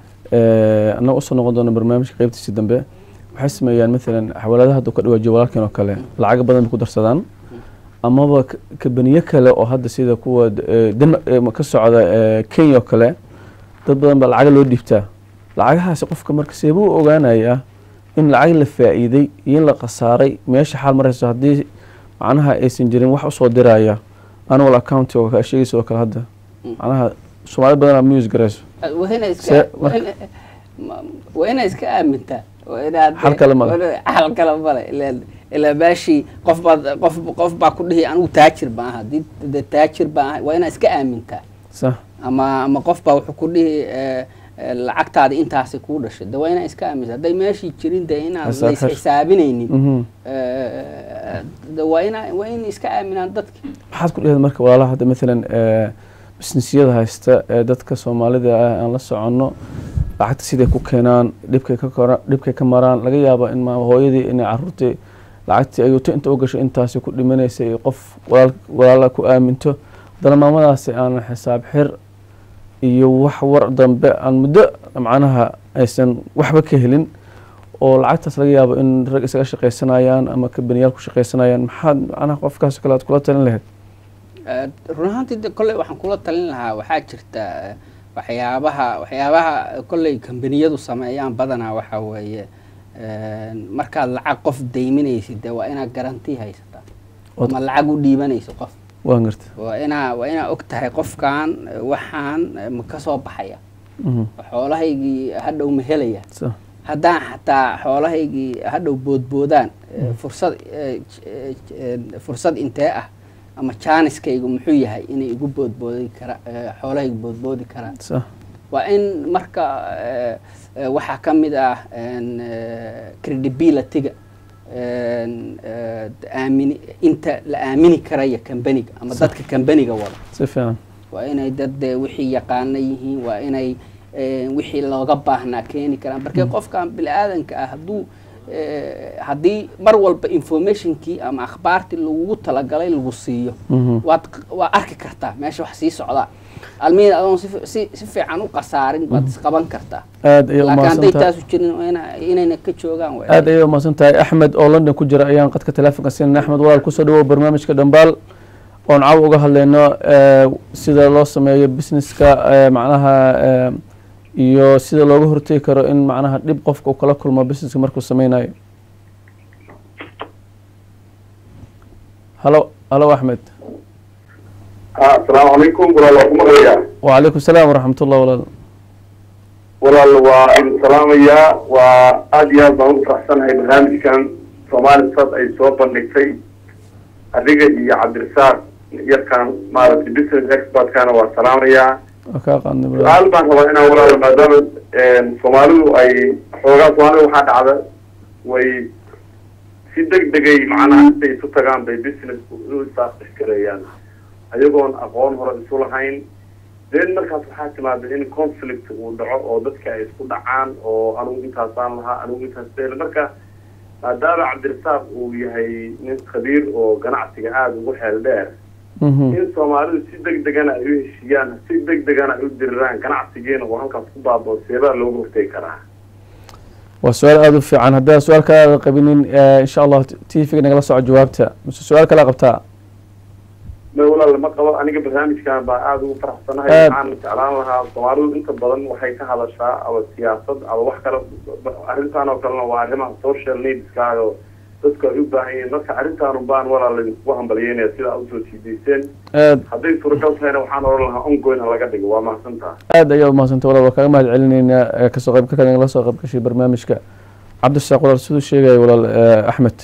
eh, annaga usoo noqon doona barnaamijka qeybtiisa dambe waxay sameeyaan maalan xawaaladaha hadda ka dhawaajiyo walaalkeen oo kale lacago badan bay ku darsadaan amaba k- kabaniyo kale oo hadda sida kuwa eh, Denmark eh, ka socda eh, Kenya oo kale dad badan baa lacaga loo dhiibtaa lacagahaasi qofka marka seebuu u ogaanayaa in lacag la faa'iiday iyo in la khasaaray meesha xaal marayso haddii macnaha aysan jirin wax usoo diraya annual account oo ka sheegaysa oo kale hadda macnaha soomaali badanaa ma use garayso waa inay Se- iska waa marka- ina- ma- waa inay iska aamintaa waa inaad Xal kale ma leh. waa ina- xal kale male ilaa ilaa meeshii qof baad qof qof baa ku dhihi anigu taajir baan aha haddii dee taajir baan ahay waa inaad iska aamintaa sax ama ama qof baa wuxuu ku dhihi eh, eh, lacagtaada intaasi kuu dhashay de waa inaad iska aamintaa hadday meeshii jirin dee inaan Xisaab lays xir. xisaabinaynin Mhm. eh, de waa ina waa in iska aaminaan dadka maxaad ku dhehda marka walaalaha hadda maalan eh, businessyada haysta ee dadka soomaalida ah aan la soconno lacagta siday ku keenaan dhibkay ka kora dhibkay ka maraan laga yaabo in maama hooyadii inay caruurtii lacagtii ayuuto inta u gasho intaasi ku dhimanaysa iyo qof walaal walaala ku aaminto haddana maamadaasi aan xisaab xir iyo wax war dambe aan muddo macnaha aysan waxba ka helin oo lacagtaas laga yaabo in rag isaga shaqaysanayaan ama kabaniyaal ku shaqaysanayaan maxaad macnaha qofkaas oo kale aad kula talin lahayd Eh, run ahaantii de kolley waxaan kula talin lahaa waxaa jirta eh, waxyaabaha waxyaabaha kolley kambaniyadu sameeyaan badanaa waxaa weeye eh, markaad lacag qof deyminaysid de waa inaad garanti haysataa Wad- ama lacag u dhiibanayso qof waan garta waa inaa waa inaa og tahay qofkan eh, waxaan eh, ma ka soo baxaya Mhm. xoolahaygii hadhow ma helaya Sa- haddaan xataa xoolahaygii hadhow boodboodaan eh, fursad eh, j- eh, j- eh, fursad intee ah ama jaaniskaygu muxuu yahay inay igu boodboodi kara eh, xoolahaygu boodboodi karaan sa- waa in marka eh, eh, waxaa ka mid ah en, eh, credibility-ga en, eh, aamini inta la aamini karaya kambaniga ama Sax. dadka kambaniga wada si fiican waa inay dad dee wixii yaqaana yihiin waa inay eh, wixii looga baahnaa keeni karaan markee qofkan bini aadanka ah hadduu eh, haddii mar walba informationkii ama akhbaartii lagugu talagalay lagu siiyo Mhm. waad waa arki kartaa meesha wax sii socdaa almihin adoon si fi- si si fiican u qasaarin baad isqaban kartaa aad ayay laakiin hadday umahadsan tahay taasu jirin waa ina- inayna ka joogaan waa aad ayay umahadsan tahay axmed oo london ku jira ayaan qadka teleefonka siinay axmed walaal kusoo dhawow barnaamijka dhambaal oon caw uga hadlayno eh, sida loo sameeyo businesska eh, macnaha eh, iyo sida looga hortegi karo in macnaha dhib qofka uu kala kulmo businesska markuu sameynayo halo halo axmed asalaamu calaykum walaal waa ku maqlayaa wacalaykum salaam waraxmat ullah walaal walaal waa idin salaamayaa waa aada iyo aad baan ugu faraxsanahay barnaamijkan soomaali sad ay soo bandhigtay adiga iyo cabdirasaaq yarkan maaragtay business expertkana waa salaamayaa waa kaa qaadnay walaal. su-aal baan rabaa inaan walaalo maadaama soomaalidu ay xoogaa soomaalida waxaa dhacda way si deg degay macnaha intay isu tagaan bay businessku u isaaqixgareeyaan ayagoon aqoon hore isu lahayn then markaas waxaa timaada in conflict uu dhaco oo dadka ay isku dhacaan oo anugu intaasaan lahaa anugu intaas deel marka maadaama cabdirasaaq uu yahay nin khabiir oo ganacsiga aada ugu xeel dheer Mhm. in soomaalidu si deg degana ay u heshiiyaan si deg degana ay u diriraan ganacsigeena oo halkaas ku baabao seebaa looga hortegi karaa waa su-aal aada u fiican haddaan su-aal kale aada qabinin eh, insha allah t v nagala soco jawaabta mise su-aal kale qabtaa ma walaal lama qabo aniga barnaamijkan baa aada ugu faraxsanahay Aad. waxaan jeclaan lahaa soomaalidu inta badan waxay ka hadashaa ama siyaasad ama wax kale arrintan oo kalena waa arrimaha social needska oo dadka ay u baahan yihiin marka arrintaan baan walaal idinku hambalyeynaya sida aad usoo siidayseen aad hadday suuragal tahayna waxaan odhan lahaa ongoyn ha laga dhigo waa mahadsantaha aad ayaa umahadsantay walaal waa kaaga mahad celinaynaa ee kasoo qayb ka nagala soo qayb gashay barnaamijka cabdirasaaq walaal siduu sheegaya walaal eh, axmed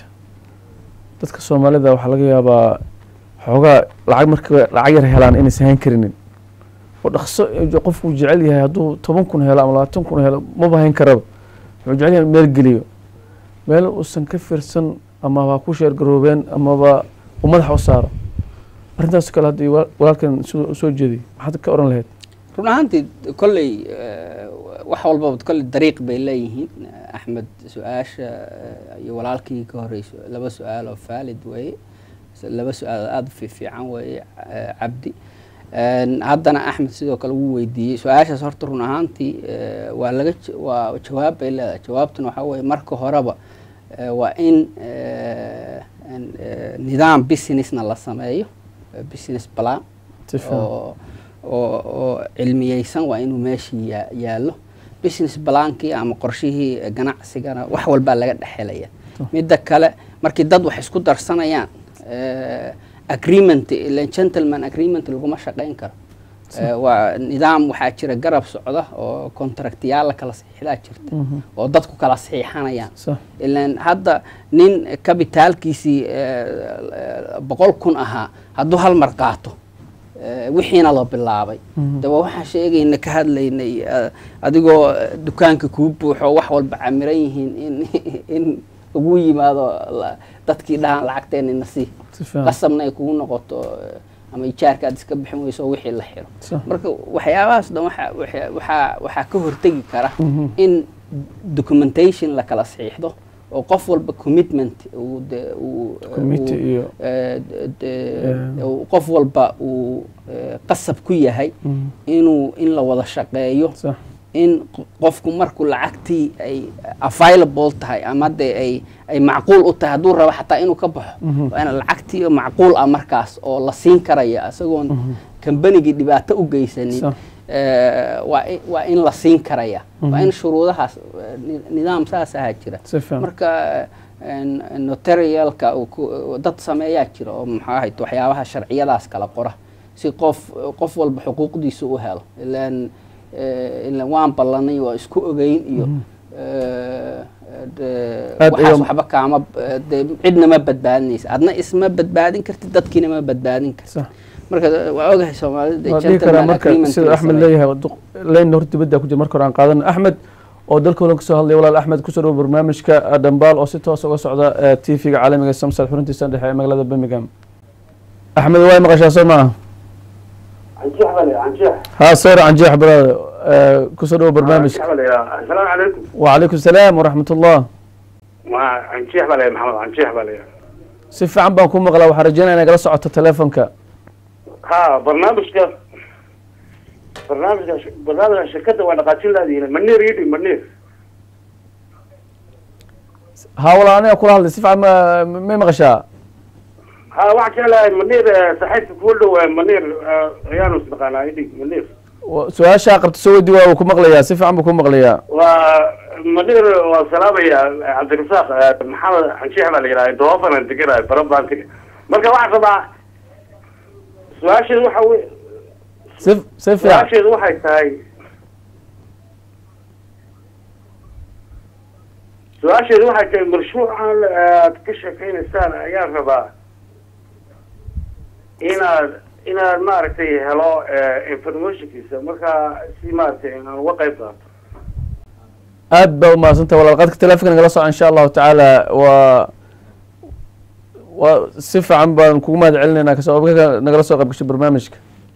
dadka soomaalida waxaa laga yaabaa xoogaa lacag marka lacag yar helaan inaysan hayn karinin oo dhaqso eh, qofku uu jecel yahay hadduu toban kun helo ama labaatan kun helo maba hayn karaba wuxuu jecel yahay in meel geliyo meel uusan ka fiirsan amaba ku sheergaroobeen amaba uu madaxa u saaro arrintaas kale haddii wal- walaalkan siduu usoo jeediy maxaad ka oran lahayd run ahaantii kolley eh, wax walbaba kolley dariiq bay leeyihiin Eh, axmed su-aasha eh, iyo walaalkii ka horeyso laba su-aal oo faalid weeye S- laba su-aal aada u fiifiican weeye eh, cabdi En, haddana axmed sidoo kale wuu weydiiyey su-aashaas horta run ahaantii eh, waa laga j- waa jawaab bay leedahay jawaabtuna waxaa weeye marka horeba eh, waa in eh, en, eh, nidaam businessna la sameeyo eh, business plan Si fiican. oo oo oo cilmiyeysan waa inuu meeshii yaa- yaallo business blankii ama qorshihii eh, ganacsigana wax walbaa laga dhexelaya midda kale markii dad wax isku darsanayaan eh, agreement ilen gentleman agreement laguma shaqayn karo Eh, waa nidaam waxaa jira garab socda oo contractyaal la kala saxiixdaa jirta Mhm. oo dadku kala saxiixanayaan Sax. ilan hadda nin kabitaalkiisii eh, boqol kun ahaa hadduu hal mar qaato eh, wixiina la bilaabay Mhm. de waa waxaan sheegayna ka hadlaynay eh, adigoo eh, dukaanka kuu buuxo wax walba camiran yihiin in in ugu yimaado la- dadkii dhahaan lacagteenina sii Si fiican. qasabna ay kugu noqoto eh, ama ijaarka aad iska bixin weyso wixii la xiro Sax. marka waxyaabahaas dhan waxa- waxa- waxaa waxaa ka hortegi kara Mhm. in documentation la kala saxiixdo oo qof walba commitment uu de uu Committee uu, iyo- eh, de- de- Eh. uu qof walba uu eh, qasab ku yahay Mhm. inuu in la wada shaqeeyo Sax. in q- qofku markuu lacagtii ay available tahay ama de ay ay macquul u tahay hadduu rabo xataa inuu ka baxo Mhm. waa in lacagtii macquul ah markaas oo la siin karaya isagoon kambanigii dhibaato u geysanin Sax. eh, waa in- waa in la siin karaya waa Mhm. in shuruudahaas eh, ni- nidaam saas ahaa jira Si fiican. marka en- notarialka uu ku- dad sameeyaa jira oo maxaa ahayd waxyaabaha sharciyadaas kala qora si qof qof walba xuquuqdiisa u helo ilaan eh, ilaan waan ballanay waa isku ogeyn iyo eh, de- Aad waxaas ayuu- waxba kaama eh, de cidna ma badbaadinaysa adna isma badbaadin kartid dadkiina ma badbaadin kartid Sax. marka waa ogahay soomaalida waa dhihi karaa marka sida axmed leeyahay duq- leyn horta dibadda ku jira marka hore aan qaadana axmed oo dalka holan kasoo hadlaya walaal axmed kusoo dhawo barnaamijka eh, dhambaal oo si toos uga socda eh, tv-ga caalamiga samsad xuruntiisa dhexe ee magaalada birmingham axmed waa maqashaa soo maaha canjeex bale canjeex ها صور عن جيح برادر كسروا برنامج asalaamu calaykum وعليكم السلام ورحمة الله waa canjeex bale maxamed canjeex bale سيف عم بكون مغلا وحرجينا أنا جلس على تليفونك ha barnaamijka barnaamijka barnaamijka shirkadda waa dhaqaajin laadiina maniir yidhi maniir ها والله أنا أقول هذا سيف عم ما مغشى ha waxaan jeclahay maniir eh, saaxiibka kuu dhow eh, maniir eh, ayaanu isnaqaanaa idhi maniir سؤال شاقر تسوي دوا وكم مغليا سيف عم بكون مغليا waa maniir waa salaamaya eh, cabdirasaaq eh, maxamed canjeex baa la yidhaha doofanan deganahay barabaan tegi marka waxaan rabaa su-aasheedu waxa wey سيف سيف يعني su-aasheedu waxay tahay su-aasheedu waxay tahay mashruucan aad ka sheekeynaysaan ayaan rabaa inaad inaad maaragtay helo eh, informationkiisa marka si maaragtay aan uga qayb qaato aad baa umahadsantahay walaal qadka telefonka nagala soco insha allahu tacaala waa waa si fiican baan kugu mahad celinaynaa kasoo qaybgalka nagala soo qayb gashay barnaamijka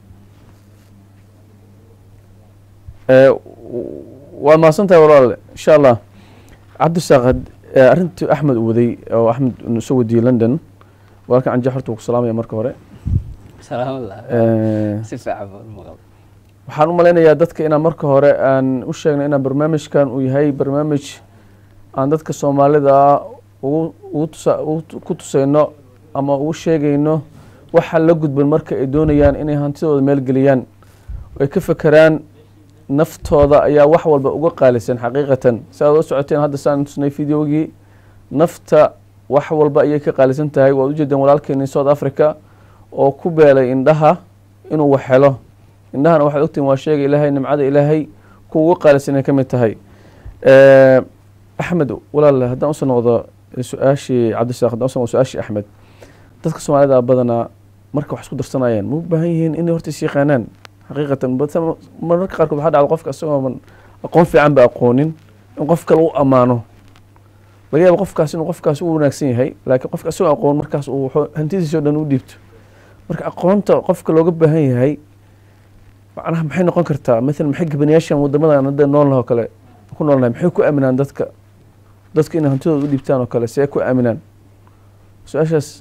Eh, w- waa mahadsantahay walaal insha allah cabdisaaq had- eh, arrintii axmed uu waday oo axmed uu soo wadiyey london walaalkan canjeex horta wuu ku salaamaya marka hore salaamullah Eh, si fiican baan u maqal waxaan u malaynayaa dadka inaan marka hore aan u sheegno inaan barnaamijkan uu yahay barnaamij aan dadka soomaalida ah ugu ugu tusa ugu tu- ku tusayno ama ugu sheegayno waxa la gudban marka ay doonayaan inay hantidooda maalgeliyaan oo ay ka fekeraan naftooda ayaa wax walba uga qaalisan xaqiiqatan si aad u socoteen hadda saan tusnay videogii nafta wax walba ayay ka qaalisan tahay waad ujeedeen walaalkeeni south africa oo ku beelay indhaha inuu wax helo indhahana waxaad ogtihin waa sheega ilaahay nimcada ilaahay ku uga qaalisan inay ka mid tahay axmed walaal haddaan usoo noqdo su-aashii cabdisaaq haddaan usoo noqdo su-aashii axmed dadka soomaalida badanaa marka wax isku darsanayaan ma u baahan yihiin inay horta is yaqaanaan xaqiiqatan mararka qaarkood waxaa dhacda qofka isagoo aqoon fiican ba aqoonin in qof kale u ammaano laga yaaba qofkaas inuu qofkaas u wanaagsan yahay laakiin qofka isagoo aqoon markaas uu hantidiisa o dhan u dhiibto marka aqoonta qofka looga baahan yahay macnaha maxay noqon kartaa maalan maxay gabanayaashan wadamadan hadda nool laha oo kale ku noolnahay maxay ku aaminaan dadka dadka inay hantidooda u dhiibtaan oo kale see ku aaminaan su-aashaas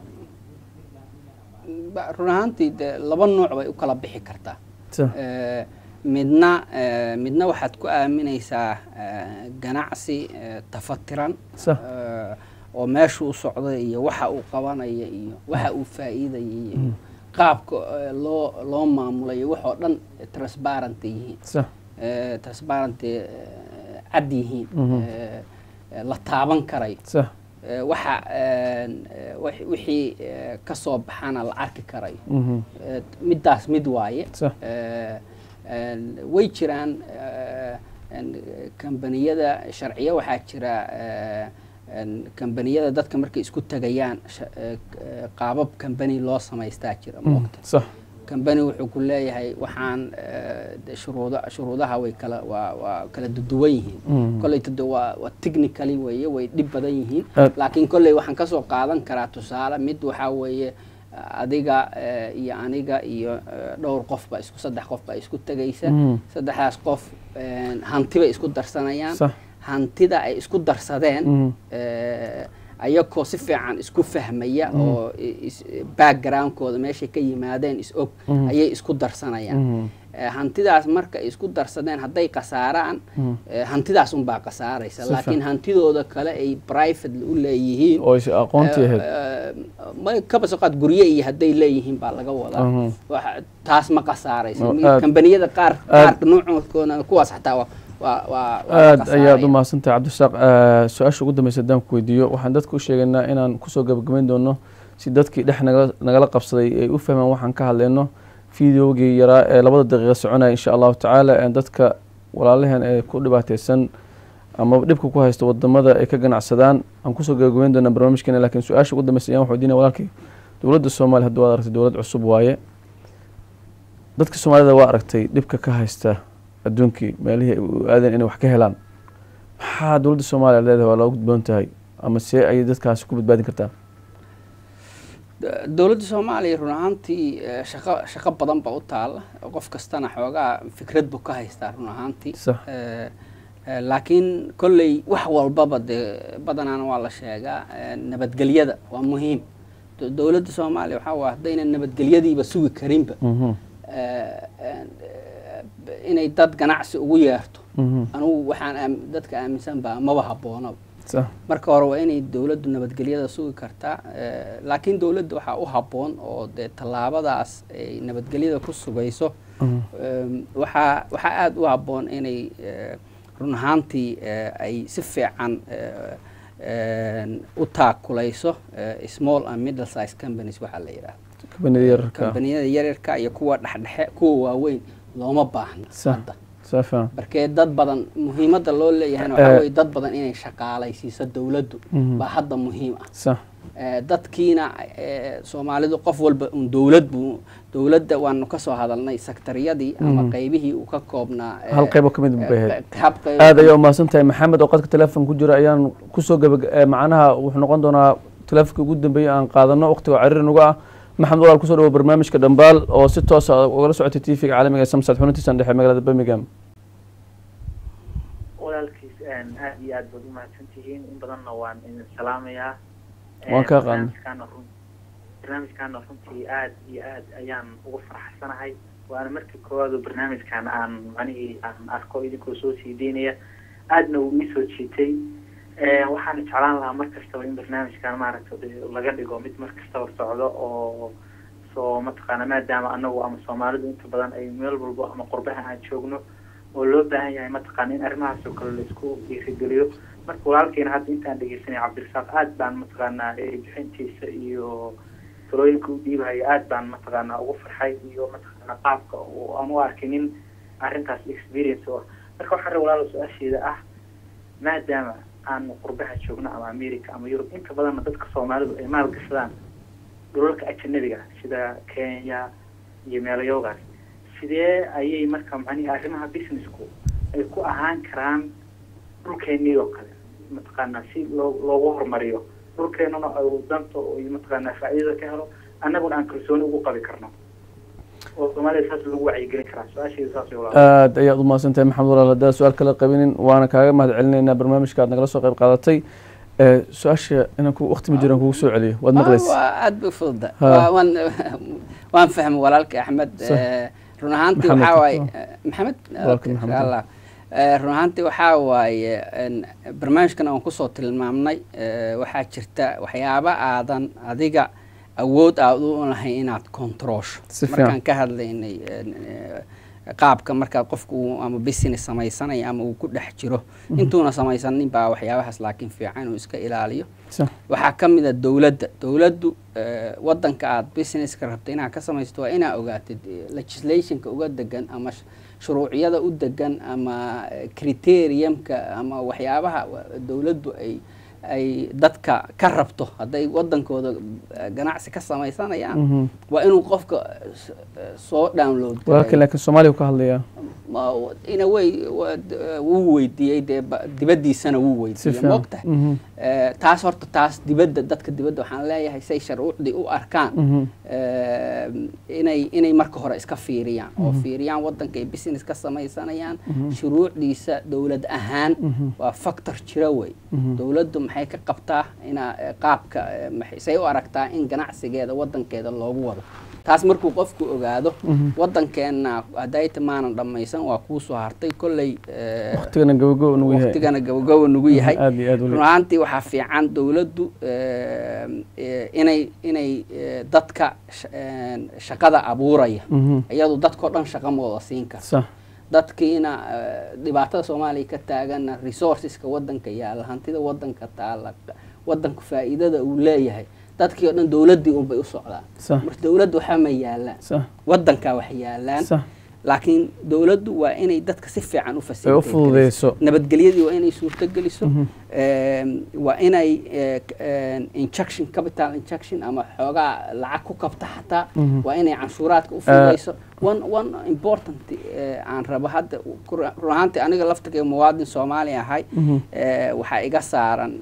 run ahaantii de laba nuuc bay u kala bixi kartaa midna midna waxaad ku aaminaysaa ganacsi tafatiran oo meesha u socda iyo waxa uu qabanaya iyo waxa uu faa'iidaya iyo qaabka loo loo maamulayo waxoo dhan transparent yihiin transparent cad yihiin la taaban karayo waxa wixii ka soo baxana la arki karayo middaas mid waaye way jiraan kambaniyada sharciyo waxaa jira kambaniyada dadka markay isku tegayaan qaabab kambani loo samaystaa jira moogta kambani wuxuu ku leeyahay waxaan shuruud shuruudaha way kala waa waa kala duwan yihiin kolleyta de waa waa technically weeye way dhib badan yihiin laakiin kolley waxaan kasoo qaadan karaa tusaale mid waxaa weeye adiga iyo aniga iyo dhowr qof ba isku saddex qof baa isku tegaysa saddexdaas qof hanti bay isku darsanayaan hantida ay isku darsadeen ayagoo si fiican isku fahmaya oo backgroundkooda meeshay ka yimaadeen is og ayay isku darsanayaan hantidaas marka ay isku darsadeen hadday khasaaraan hantidaas unbaa khasaaraysa laakiin hantidooda kale ay private u leeyihiin kabasoqaad gurye iyo hadday leeyihiin baa laga wadaa taas ma khasaaraysa kambaniyada qaar qaarka nuucoodkoona kuwaas xataa aad ayaad u mahadsantahay cabdisaaq su-aasha ugu dambeysa haddaan ku weydiiyo waxaan dadka u sheegaynaa inaan kusoo gabagabayn doono si dadkii dhex nagala qabsaday ay u fahmaan waxaan ka hadlayno videogii yaraa ee labada daqiiqa soconaya insha allahu tacaala dadka walaalaheen ee ku dhibaateysan ama dhibka ku haysta wadamada ay ka ganacsadaan aan kusoo gabagabayn doonaa barnaamijkeena lakiin su-aasha ugu dambeysa ayaan waxu weydiinaya walaalkii dowladda soomaaliya haddii waad aragtay dowlad cusub waaye dadka soomaalida waa aragtay dhibka ka haysta adduunkii meelihii u aadeen inay wax ka helaan maxaa dowladda soomaaliya leedahay waa looga gudboon tahay ama see ayay dadkaasi ku badbaadin kartaa dowladda soomaaliya run ahaantii shaqo shaqo badan ba u taala qof kastana xoogaa fikrad buu ka haystaa run ahaantii laakiin kolley wax walbaba dee badanaana waa la sheegaa nabadgelyada waa muhiim dowladda soomaaliya waxaa waa haddayna nabadgelyadiiba sugi karinba inay dad ganacsi ugu yeerto anugu waxaan dadka aaminsan baa maba habboonaba marka hore waa inay dowladdu nabadgelyada sugi kartaa laakiin dowladda waxaa u habboon oo dee tallaabadaas ay nabadgelyada ku sugayso waxaa waxaa aada u habboon inay run ahaantii ay si fiican u taakulayso small and middle size companies waxaa la yidhahda kambaniyada yaryarka iyo kuwa dhexdhexe kuwa waaweyn looma baahna hadda markee dad badan muhiimadda loo leeyahayna waxaa weye dad badan inay shaqaalaysiiso dowladdu baa hadda muhiim ah dadkiina soomaalidu qof walba un dowlad buu dowladda waanu kasoo hadalnay sektariyadii ama qaybihii uu ka koobnaa hal qaybo kamid bay ahayd aad ayaa umahadsan tahay maxamed oo qadka teleefon ku jira ayaan kusoo gaba macnaha wuxuu noqon doonaa teleefonka ugu dambeeyay aan qaadano waqtiga cariir nuga ah maxamed walaal kusoo dhawo barnaamijka dhambaal oo si toosa ugala socotay t v-ga caalamiga ee samsad xubintiisan dhexe magaalada birmingham walaalkiis aada iyo aad baad umahadsan tihiin in badanna waan idin salaamayaa waan kaa qaadnay barnaamijkaana runtii aada iyo aad ayaan ugu faraxsanahay waana markii koowaad oo barnaamijkan aan manihii aan arko idinkoo soo sii deynaya aadna uu iisoo jiitay waxaana jeclaan lahaa mar kastaba in barnaamijkan maaragta laga dhigo mid mar kastaba socdo oo soo mataqaana maadaama anagu ama soomaalidu inta badan ay meel walbo ama qurbaha aan joogno oo loo baahan yahay mataqaana in arrimahaas oo kale laisku dhiirigeliyo marka walaalkeena hadda intaan dhegeysanay cabdirasaaq aad baan mataqaanaa bixintiisa iyo talooyinka u dhiibahaya aad baan mataqaanaa ugu farxay iyo mataqaanaa qaabka oo aan u arkinin arrintaas experience oo marka waxaan rabaa walaalo su-aasheeda ah maadaama aanu qurbaha joogno ama america ama yurub inta badanna dadka soomaalidu ay maalgashadaan dhulalka ajanabiga sida kenya iyo meelayoogaas sidee ayay marka macnihi arrimaha businessku ay ku ahaan karaan dhulkeenii oo kale mataqaanaa si loo loogu horumariyo dhulkeenuna ay danta iyo mataqaanaa faa'iidada ka helo annaguna aan kalsooni ugu qabi karno oo soomaalida saas lagu wacyigelin karaa su-aasheeda saas way aad ayaad umahadsan tahay maxamed walaal haddaad su-aal kala qabinin waana kaaga mahad celinaynaa barnaamijka aad nagala soo qayb qaadatay su-aasha inaan ku waqti ma jiraan kugu soo celiyo waad maqlaysa waa aad bay fududa waan waan fahmay walaalka axmed run ahaantii waxaa waaye maxamed allah run ahaantii waxaa waaye barnaamijkan aan kusoo tilmaamnay waxaa jirta waxyaaba aadan adiga awood aad u lahayn inaad controlsho markaan ka hadlaynay qaabka markaa qofku ama business samaysanaya ama uu ku dhex jiro intuuna samaysanin baa waxyaabahaas laakiin fiican inuu iska ilaaliyo waxaa ka mid a dowladda dowladdu wadanka aad businesska rabta inaad ka samaysto waa inaa ogaatid legislationka uga degan ama shuruuciyada u degan ama criteriumka ama waxyaabaha dowladdu ay ay dadka ka rabto hadday wadankooda ganacsi ka samaysanayaan waa inuu qofka soo download walaalkan laakiin soomaaliya ka hadlayaa ina way wuu weydiiyey dee dibaddiisana wuu weydiiyey moogtahay taas horta taas dibadda dadka dibadda waxaan leeyahay say sharcuucdii u arkaan inay inay marka hore iska fiiriyaan oo fiiriyaan waddanka ay business ka samaysanayaan shuruucdiisa dowlad ahaan waa factor jira wey dowladdu maxay ka qabtaa inaa qaabka say u aragtaa in ganacsigeeda waddankeeda loogu wado taas markuu qofku ogaado waddankeenna hadayta maanan dhammaysan waa kuu soo hartay kolley waqtigana gabagabo nugu yahay waqtigana gabagabo nugu yahay aad iyo aad run ahaantii waxaa fiican dowladdu inay inay dadka shaqada abuuraya iyadu dadkao dhan shaqa mooda siin karta dadkiina dhibaatada soomaaliya ka taagana resourceska waddanka yaalla hantida waddanka taalla waddanku faa'iidada uu leeyahay dadkii o dhan dowladdii unbay u socdaan marka dowladda waxaa ma yaalaan waddankaa wax yaalaan laakiin dowladdu waa inay dadka si fiican u fududeyso nabadgelyadii waa inay suurtogeliso waa inay injection capital injection ama xoogaa lacag ku kabta xataa waa inay canshuuraadka u fududeyso one one important aan rabo hadda run ahaantii aniga laftirkay muwaadin soomaali ahay waxaa iga saaran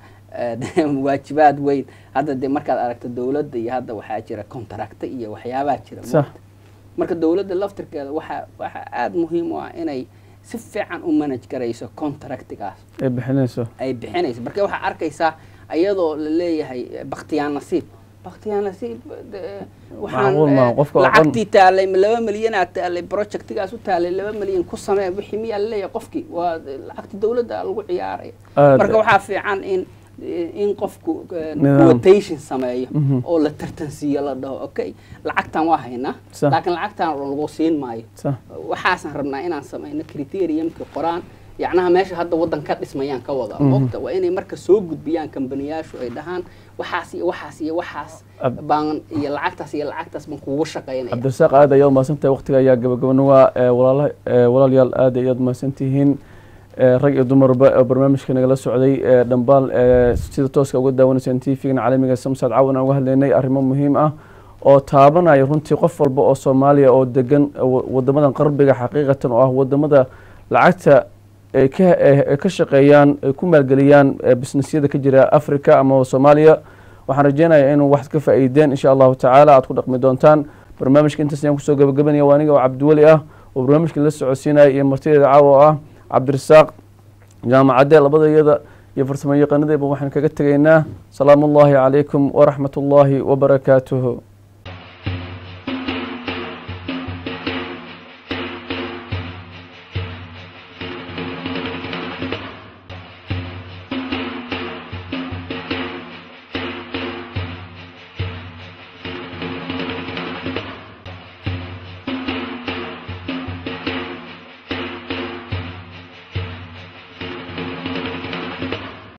waajibaad weyn hadda dee markaad aragto dowladda iyo hadda waxaa jira contracta iyo waxyaabaa jira marka dowladda laftirkeeda waxaa waxaa aada muhiim u ah inay si fiican u manage garayso contractigaas ay bixinayso ay bixinayso marka waxaa arkaysaa iyadoo la leeyahay baktiyaan nasiib baktiyaan nasiib waxaan lacagtii taalay laba milyanaa taalay projectigaas u taalay laba milyan ku samee wixii miyaa laleeyahay qofkii waa lacagta dowladda lagu ciyaaraya marka waxaa fiican in in qofku quotation sameeyo oo la tartansiiyo la dhaho okay lacagtan waa haynaa laakiin lacagtan lagu siin maayo waxaasaan rabnaa inaan sameyno criteriumka qoraan yacnaha meesha hadda waddan ka dhismayaan ka wada mogta waa inay marka soo gudbiyaan kambaniyaashu ay dhahaan waxaas iyo waxaas iyo waxaas baan iyo lacagtaas iyo lacagtaas baan kugu shaqaynaya cabdirasaaq aad ayaad mahadsantahay waqtiga ayaa gabagabanawaa walaala walaalayaal aad ayaad mahadsantihiin rag iyo dumarba oo barnaamijka nagala socday dhambaal sida tooska uga daawanayseen tvgana caalamiga samsad caawan aan uga hadlaynay arrimo muhiim ah oo taabanaya runtii qof walba oo soomaaliya oo degan wadamadan qarbiga xaqiiqatan oo ah wadamada lacagta ay ka ay ka shaqeeyaan ay ku maalgeliyaan businessyada ka jira africa ama soomaaliya waxaan rajeynayaa inuu wax ka faa'iideen insha allahu tacaala aad ku dhaqmi doontaan barnaamijka intaas ayaan kusoo gabagabanaya waa aniga oo cabdiweli ah oo barnaamijka la socodsiinaya iyo martideeda caawa oo ah cabdirasaaq jaamacadde labada iyada iyo farsamo yaqaanadeeba waxaan kaga tegaynaa salaamu ullaahi calaykum waraxmat ullaahi wabarakaatuhu